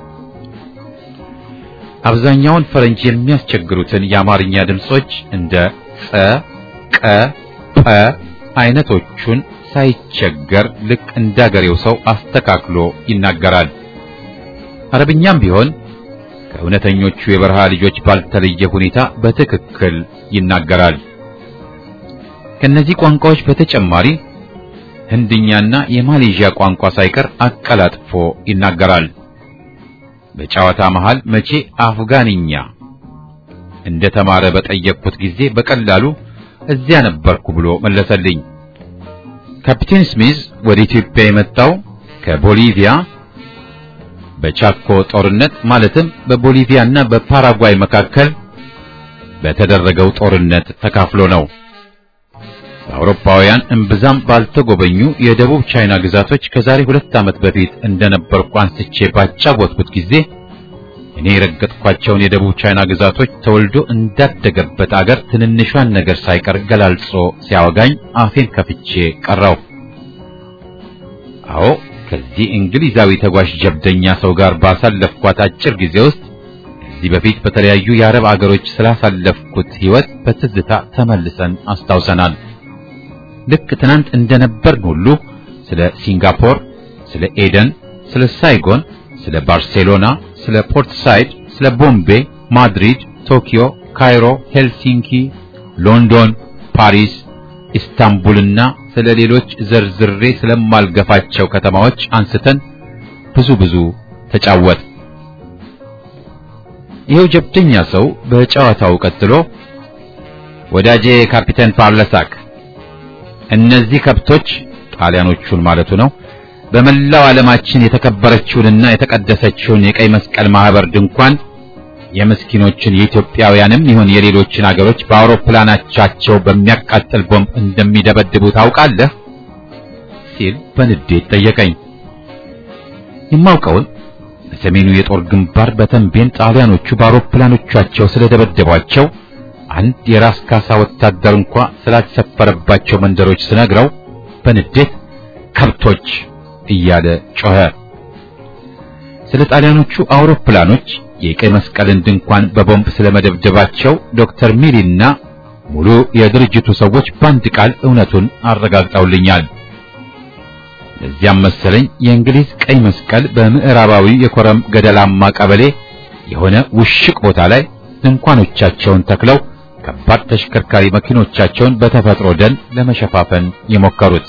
አብዛኛውን ፈረንጅ የሚያስቸግሩትን የአማርኛ ድምጾች እንደ ጸ፣ ቀ፣ ጰ አይነቶቹን ሳይቸገር ልክ እንዳገሬው ሰው አስተካክሎ ይናገራል። አረብኛም ቢሆን ከእውነተኞቹ የበረሃ ልጆች ባልተለየ ሁኔታ በትክክል ይናገራል። ከነዚህ ቋንቋዎች በተጨማሪ ህንድኛና የማሌዥያ ቋንቋ ሳይቀር አቀላጥፎ ይናገራል። በጨዋታ መሃል መቼ አፍጋንኛ እንደተማረ በጠየቅኩት ጊዜ በቀላሉ እዚያ ነበርኩ ብሎ መለሰልኝ። ካፒቴን ስሚዝ ወደ ኢትዮጵያ የመጣው ከቦሊቪያ በቻኮ ጦርነት ማለትም በቦሊቪያና በፓራጓይ መካከል በተደረገው ጦርነት ተካፍሎ ነው። በአውሮፓውያን እምብዛም ባልተጎበኙ የደቡብ ቻይና ግዛቶች ከዛሬ ሁለት ዓመት በፊት እንደነበርኩ አንስቼ ባጫወትኩት ጊዜ እኔ የረገጥኳቸውን የደቡብ ቻይና ግዛቶች ተወልዶ እንዳደገበት አገር ትንንሿን ነገር ሳይቀር ገላልጾ ሲያወጋኝ አፌን ከፍቼ ቀረው። አዎ ከዚህ እንግሊዛዊ ተጓዥ ጀብደኛ ሰው ጋር ባሳለፍኳት አጭር ጊዜ ውስጥ ከዚህ በፊት በተለያዩ የአረብ አገሮች ስላሳለፍኩት ሕይወት በትዝታ ተመልሰን አስታውሰናል። ልክ ትናንት እንደነበርን ሁሉ ስለ ሲንጋፖር፣ ስለ ኤደን፣ ስለ ሳይጎን፣ ስለ ባርሴሎና፣ ስለ ፖርት ሳይድ፣ ስለ ቦምቤ፣ ማድሪድ፣ ቶኪዮ፣ ካይሮ፣ ሄልሲንኪ፣ ሎንዶን፣ ፓሪስ፣ ኢስታንቡልና ስለ ሌሎች ዘርዝሬ ስለማልገፋቸው ከተማዎች አንስተን ብዙ ብዙ ተጫወት። ይኸው ጀብደኛ ሰው በጨዋታው ቀጥሎ ወዳጄ ካፒቴን ፓርለሳክ እነዚህ ከብቶች ጣሊያኖቹን ማለቱ ነው በመላው ዓለማችን የተከበረችውንና የተቀደሰችውን የቀይ መስቀል ማህበር ድንኳን የምስኪኖችን የኢትዮጵያውያንም ይሁን የሌሎችን አገሮች በአውሮፕላናቻቸው በሚያቃጥል ቦምብ እንደሚደበድቡ ታውቃለህ? ሲል በንዴት ጠየቀኝ። የማውቀውን በሰሜኑ የጦር ግንባር በተንቤን ጣሊያኖቹ በአውሮፕላኖቻቸው ስለደበደቧቸው አንድ የራስ ካሳ ወታደር እንኳ ስላልሰፈረባቸው መንደሮች ስነግረው በንዴት ከብቶች እያለ ጮኸ። ስለ ጣሊያኖቹ አውሮፕላኖች የቀይ መስቀልን ድንኳን በቦምብ ስለመደብደባቸው ዶክተር ሚሊና ሙሉ የድርጅቱ ሰዎች በአንድ ቃል እውነቱን አረጋግጠውልኛል። ለዚያም መሰለኝ የእንግሊዝ ቀይ መስቀል በምዕራባዊ የኮረም ገደላማ ቀበሌ የሆነ ውሽቅ ቦታ ላይ ድንኳኖቻቸውን ተክለው ከባድ ተሽከርካሪ መኪኖቻቸውን በተፈጥሮ ደን ለመሸፋፈን የሞከሩት።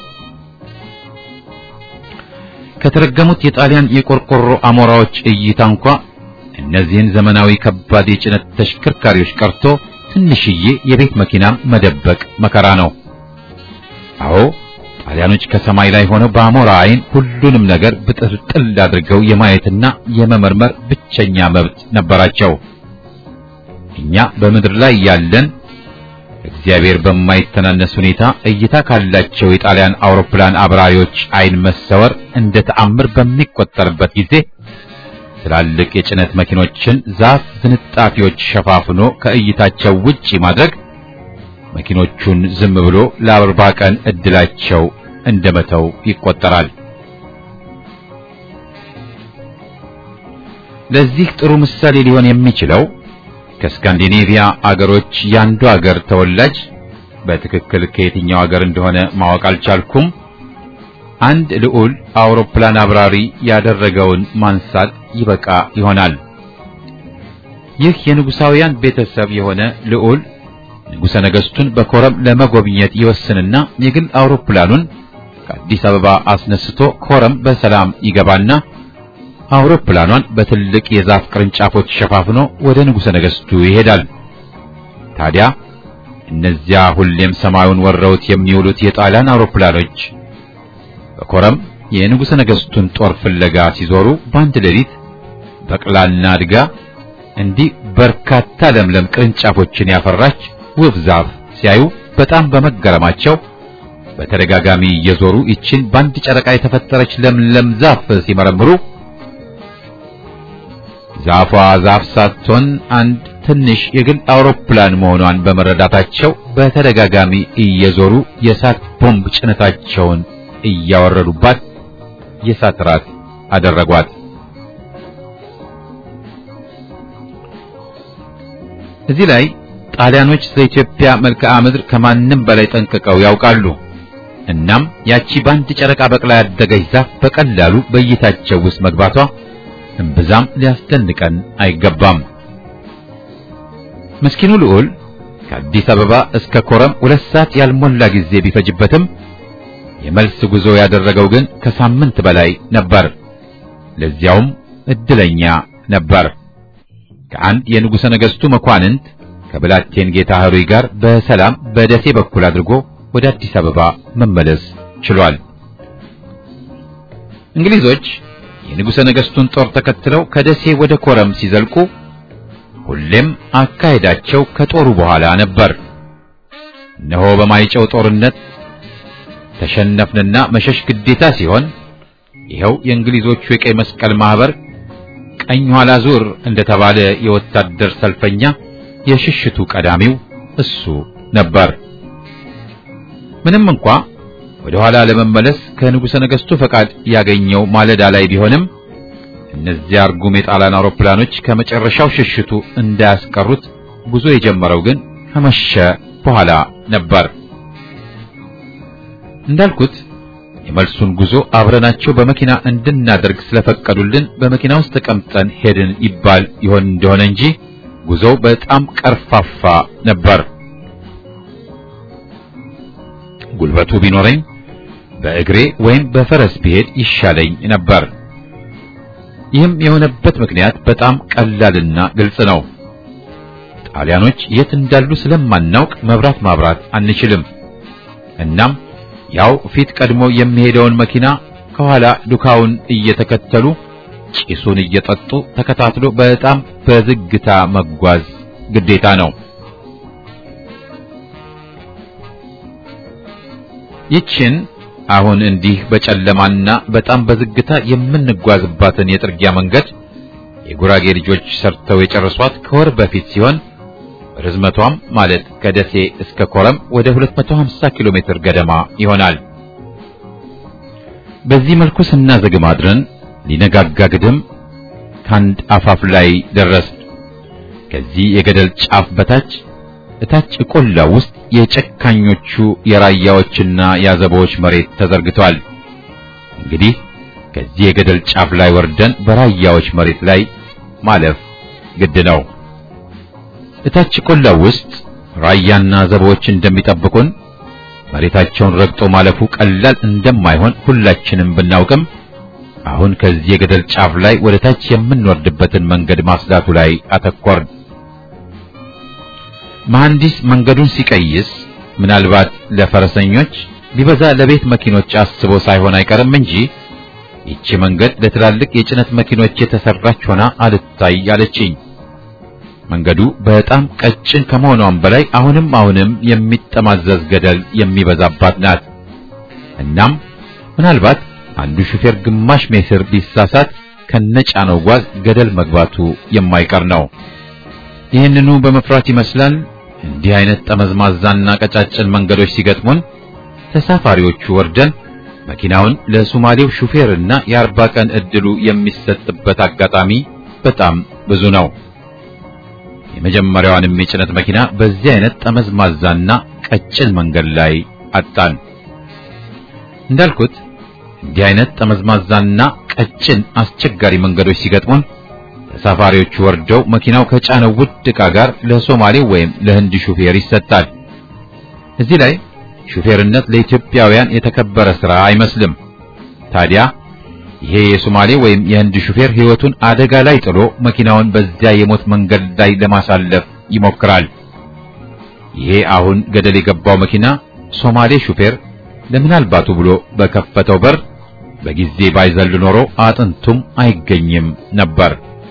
ከተረገሙት የጣሊያን የቆርቆሮ አሞራዎች እይታ እንኳ እነዚህን ዘመናዊ ከባድ የጭነት ተሽከርካሪዎች ቀርቶ ትንሽዬ የቤት መኪና መደበቅ መከራ ነው። አዎ ጣሊያኖች ከሰማይ ላይ ሆነው በአሞራ አይን ሁሉንም ነገር ብጥልጥል አድርገው የማየትና የመመርመር ብቸኛ መብት ነበራቸው። እኛ በምድር ላይ ያለን እግዚአብሔር በማይተናነስ ሁኔታ እይታ ካላቸው የጣሊያን አውሮፕላን አብራሪዎች አይን መሰወር እንደ ተአምር በሚቆጠርበት ጊዜ ትላልቅ የጭነት መኪኖችን ዛፍ ዝንጣፊዎች ሸፋፍኖ ከእይታቸው ውጪ ማድረግ መኪኖቹን ዝም ብሎ ለአርባ ቀን እድላቸው እንደመተው ይቆጠራል። ለዚህ ጥሩ ምሳሌ ሊሆን የሚችለው ከስካንዲኔቪያ አገሮች ያንዱ አገር ተወላጅ በትክክል ከየትኛው አገር እንደሆነ ማወቅ አልቻልኩም። አንድ ልዑል አውሮፕላን አብራሪ ያደረገውን ማንሳት ይበቃ ይሆናል። ይህ የንጉሳውያን ቤተሰብ የሆነ ልዑል ንጉሠ ነገሥቱን በኮረም ለመጎብኘት ይወስንና የግል አውሮፕላኑን ከአዲስ አበባ አስነስቶ ኮረም በሰላም ይገባና አውሮፕላኗን በትልቅ የዛፍ ቅርንጫፎች ሸፋፍኖ ወደ ንጉሠ ነገሥቱ ይሄዳል። ታዲያ እነዚያ ሁሌም ሰማዩን ወረውት የሚውሉት የጣሊያን አውሮፕላኖች በኮረም የንጉሠ ነገሥቱን ጦር ፍለጋ ሲዞሩ በአንድ ሌሊት በቅላና አድጋ እንዲህ በርካታ ለምለም ቅርንጫፎችን ያፈራች ውብ ዛፍ ሲያዩ በጣም በመገረማቸው በተደጋጋሚ እየዞሩ ይችን በአንድ ጨረቃ የተፈጠረች ለምለም ዛፍ ሲመረምሩ ዛፏ ዛፍ ሳትሆን አንድ ትንሽ የግል አውሮፕላን መሆኗን በመረዳታቸው በተደጋጋሚ እየዞሩ የእሳት ቦምብ ጭነታቸውን እያወረዱባት የእሳት ራት አደረጓት። እዚህ ላይ ጣሊያኖች ስለ ኢትዮጵያ መልክዓ ምድር ከማንም በላይ ጠንቅቀው ያውቃሉ። እናም ያቺ በአንድ ጨረቃ በቅላ ያደገች ዛፍ በቀላሉ በእይታቸው ውስጥ መግባቷ እምብዛም ሊያስደንቀን አይገባም። ምስኪኑ ልዑል ከአዲስ አበባ እስከ ኮረም ሁለት ሰዓት ያልሞላ ጊዜ ቢፈጅበትም የመልስ ጉዞ ያደረገው ግን ከሳምንት በላይ ነበር። ለዚያውም እድለኛ ነበር። ከአንድ የንጉሠ ነገሥቱ መኳንንት ከብላቴን ጌታ ህሩይ ጋር በሰላም በደሴ በኩል አድርጎ ወደ አዲስ አበባ መመለስ ችሏል። እንግሊዞች የንጉሠ ነገሥቱን ጦር ተከትለው ከደሴ ወደ ኮረም ሲዘልቁ ሁሌም አካሄዳቸው ከጦሩ በኋላ ነበር። እነሆ በማይጨው ጦርነት ተሸነፍንና መሸሽ ግዴታ ሲሆን ይኸው የእንግሊዞቹ የቀይ መስቀል ማህበር ቀኝ ኋላ ዙር እንደተባለ የወታደር ሰልፈኛ የሽሽቱ ቀዳሚው እሱ ነበር። ምንም እንኳ ወደ ኋላ ለመመለስ ከንጉሠ ነገሥቱ ፈቃድ ያገኘው ማለዳ ላይ ቢሆንም እነዚያ እርጉም የጣሊያን አውሮፕላኖች ከመጨረሻው ሽሽቱ እንዳያስቀሩት ጉዞ የጀመረው ግን ከመሸ በኋላ ነበር። እንዳልኩት የመልሱን ጉዞ አብረናቸው በመኪና እንድናደርግ ስለፈቀዱልን በመኪና ውስጥ ተቀምጠን ሄድን ይባል ይሆን እንደሆነ እንጂ ጉዞው በጣም ቀርፋፋ ነበር። ጉልበቱ ቢኖረኝ በእግሬ ወይም በፈረስ ብሄድ ይሻለኝ ነበር። ይህም የሆነበት ምክንያት በጣም ቀላልና ግልጽ ነው። ጣሊያኖች የት እንዳሉ ስለማናውቅ መብራት ማብራት አንችልም። እናም ያው ፊት ቀድሞ የሚሄደውን መኪና ከኋላ ዱካውን እየተከተሉ ጭሱን እየጠጡ ተከታትሎ በጣም በዝግታ መጓዝ ግዴታ ነው። ይችን አሁን እንዲህ በጨለማና በጣም በዝግታ የምንጓዝባትን የጥርጊያ መንገድ የጉራጌ ልጆች ሰርተው የጨረሷት ከወር በፊት ሲሆን ርዝመቷም ማለት ከደሴ እስከ ኮረም ወደ 250 ኪሎ ሜትር ገደማ ይሆናል። በዚህ መልኩ ስናዘግም አድረን ሊነጋጋ ግድም ከአንድ አፋፍ ላይ ደረስ። ከዚህ የገደል ጫፍ በታች እታች ቆላ ውስጥ የጨካኞቹ የራያዎችና የአዘቦች መሬት ተዘርግቷል። እንግዲህ ከዚህ የገደል ጫፍ ላይ ወርደን በራያዎች መሬት ላይ ማለፍ ግድ ነው። እታች ቆላ ውስጥ ራያና አዘቦች እንደሚጠብቁን መሬታቸውን ረግጦ ማለፉ ቀላል እንደማይሆን ሁላችንም ብናውቅም አሁን ከዚህ የገደል ጫፍ ላይ ወደ ታች የምንወርድበትን መንገድ ማስዳቱ ላይ አተኮርን። መሐንዲስ መንገዱን ሲቀይስ ምናልባት ለፈረሰኞች ቢበዛ ለቤት መኪኖች አስቦ ሳይሆን አይቀርም እንጂ ይቺ መንገድ ለትላልቅ የጭነት መኪኖች የተሰራች ሆና አልታይ አለችኝ። መንገዱ በጣም ቀጭን ከመሆኗም በላይ አሁንም አሁንም የሚጠማዘዝ ገደል የሚበዛባት ናት። እናም ምናልባት አንዱ ሹፌር ግማሽ ሜትር ቢሳሳት ከነጫነው ጓዝ ገደል መግባቱ የማይቀር ነው። ይህንኑ በመፍራት ይመስላል እንዲህ አይነት ጠመዝማዛና ቀጫጭን መንገዶች ሲገጥሙን ተሳፋሪዎቹ ወርደን መኪናውን ለሶማሌው ሹፌርና የአርባ ቀን እድሉ የሚሰጥበት አጋጣሚ በጣም ብዙ ነው። የመጀመሪያዋንም የጭነት መኪና በዚህ አይነት ጠመዝማዛና ቀጭን መንገድ ላይ አጣን። እንዳልኩት እንዲህ አይነት ጠመዝማዛና ቀጭን አስቸጋሪ መንገዶች ሲገጥሙን ተሳፋሪዎቹ ወርደው መኪናው ከጫነው ውድ ዕቃ ጋር ለሶማሌው ወይም ለህንድ ሹፌር ይሰጣል። እዚህ ላይ ሹፌርነት ለኢትዮጵያውያን የተከበረ ሥራ አይመስልም። ታዲያ ይሄ የሶማሌ ወይም የህንድ ሹፌር ሕይወቱን አደጋ ላይ ጥሎ መኪናውን በዚያ የሞት መንገድ ላይ ለማሳለፍ ይሞክራል። ይሄ አሁን ገደል የገባው መኪና ሶማሌ ሹፌር ለምናልባቱ ብሎ በከፈተው በር በጊዜ ባይዘል ኖሮ አጥንቱም አይገኝም ነበር።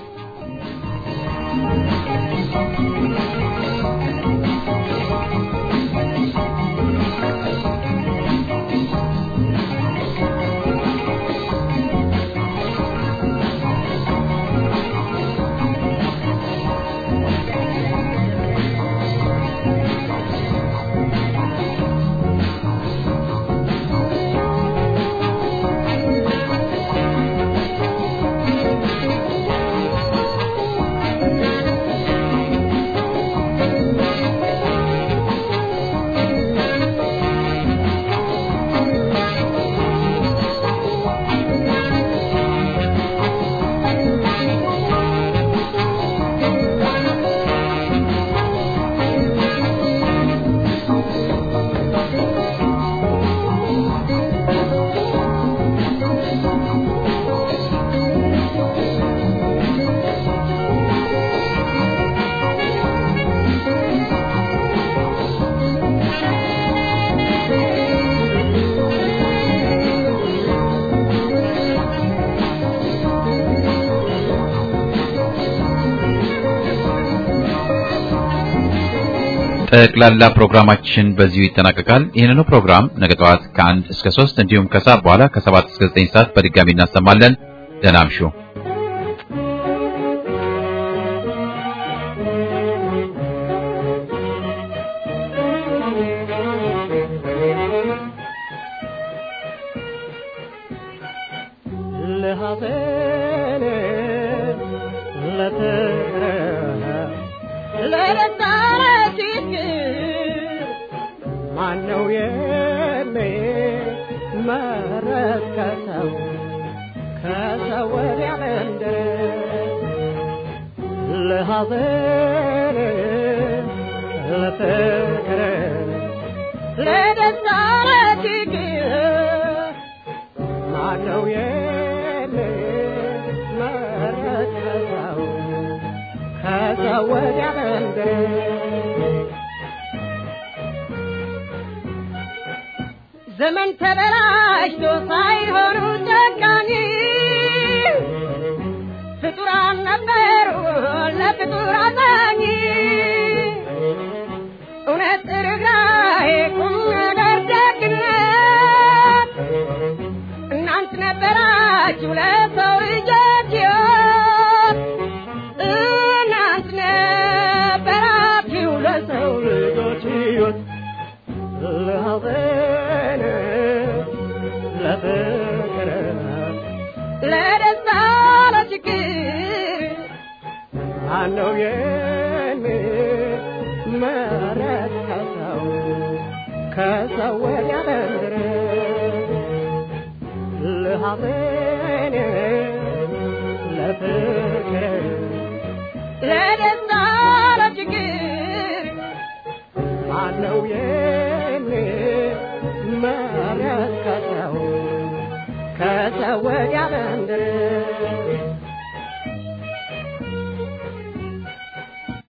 ጠቅላላ ፕሮግራማችን በዚሁ ይጠናቀቃል። ይህንኑ ፕሮግራም ነገ ጠዋት ከአንድ እስከ ሶስት እንዲሁም ከሰዓት በኋላ ከሰባት እስከ ዘጠኝ ሰዓት በድጋሚ እናሰማለን። ደህና እምሹ። ማነው የኔ መረት ከሰው ከሰው ወዲያ መንደር ለሐዘን ለፍቅር ለደስታ ለችግር ማነው የኔ መረት ከሰው ከሰው ወዲያ መንደር ዘመን ተበላሽቶ ሳይሆኑ ጨካኝ ፍጡራን ነበሩ ለፍጡር አዛኝ እውነት ርኅራኄ ቁም ነገር ደግነት እናንት ነበራችሁ ለሰው ልጆች ሕይወት እናንት ነበራችሁ ለሰው ልጆች ሕይወት ለሐዘን ለፍቅር ለደስታ ለችግር ማነው የኔ መረት ከሰው ከሰው ወዲያ መንደር ለሐዘን ለፍቅር ለደስታ ለችግር ማነው የኔ መረት ከሰው ከሰው ወዲያ መንደር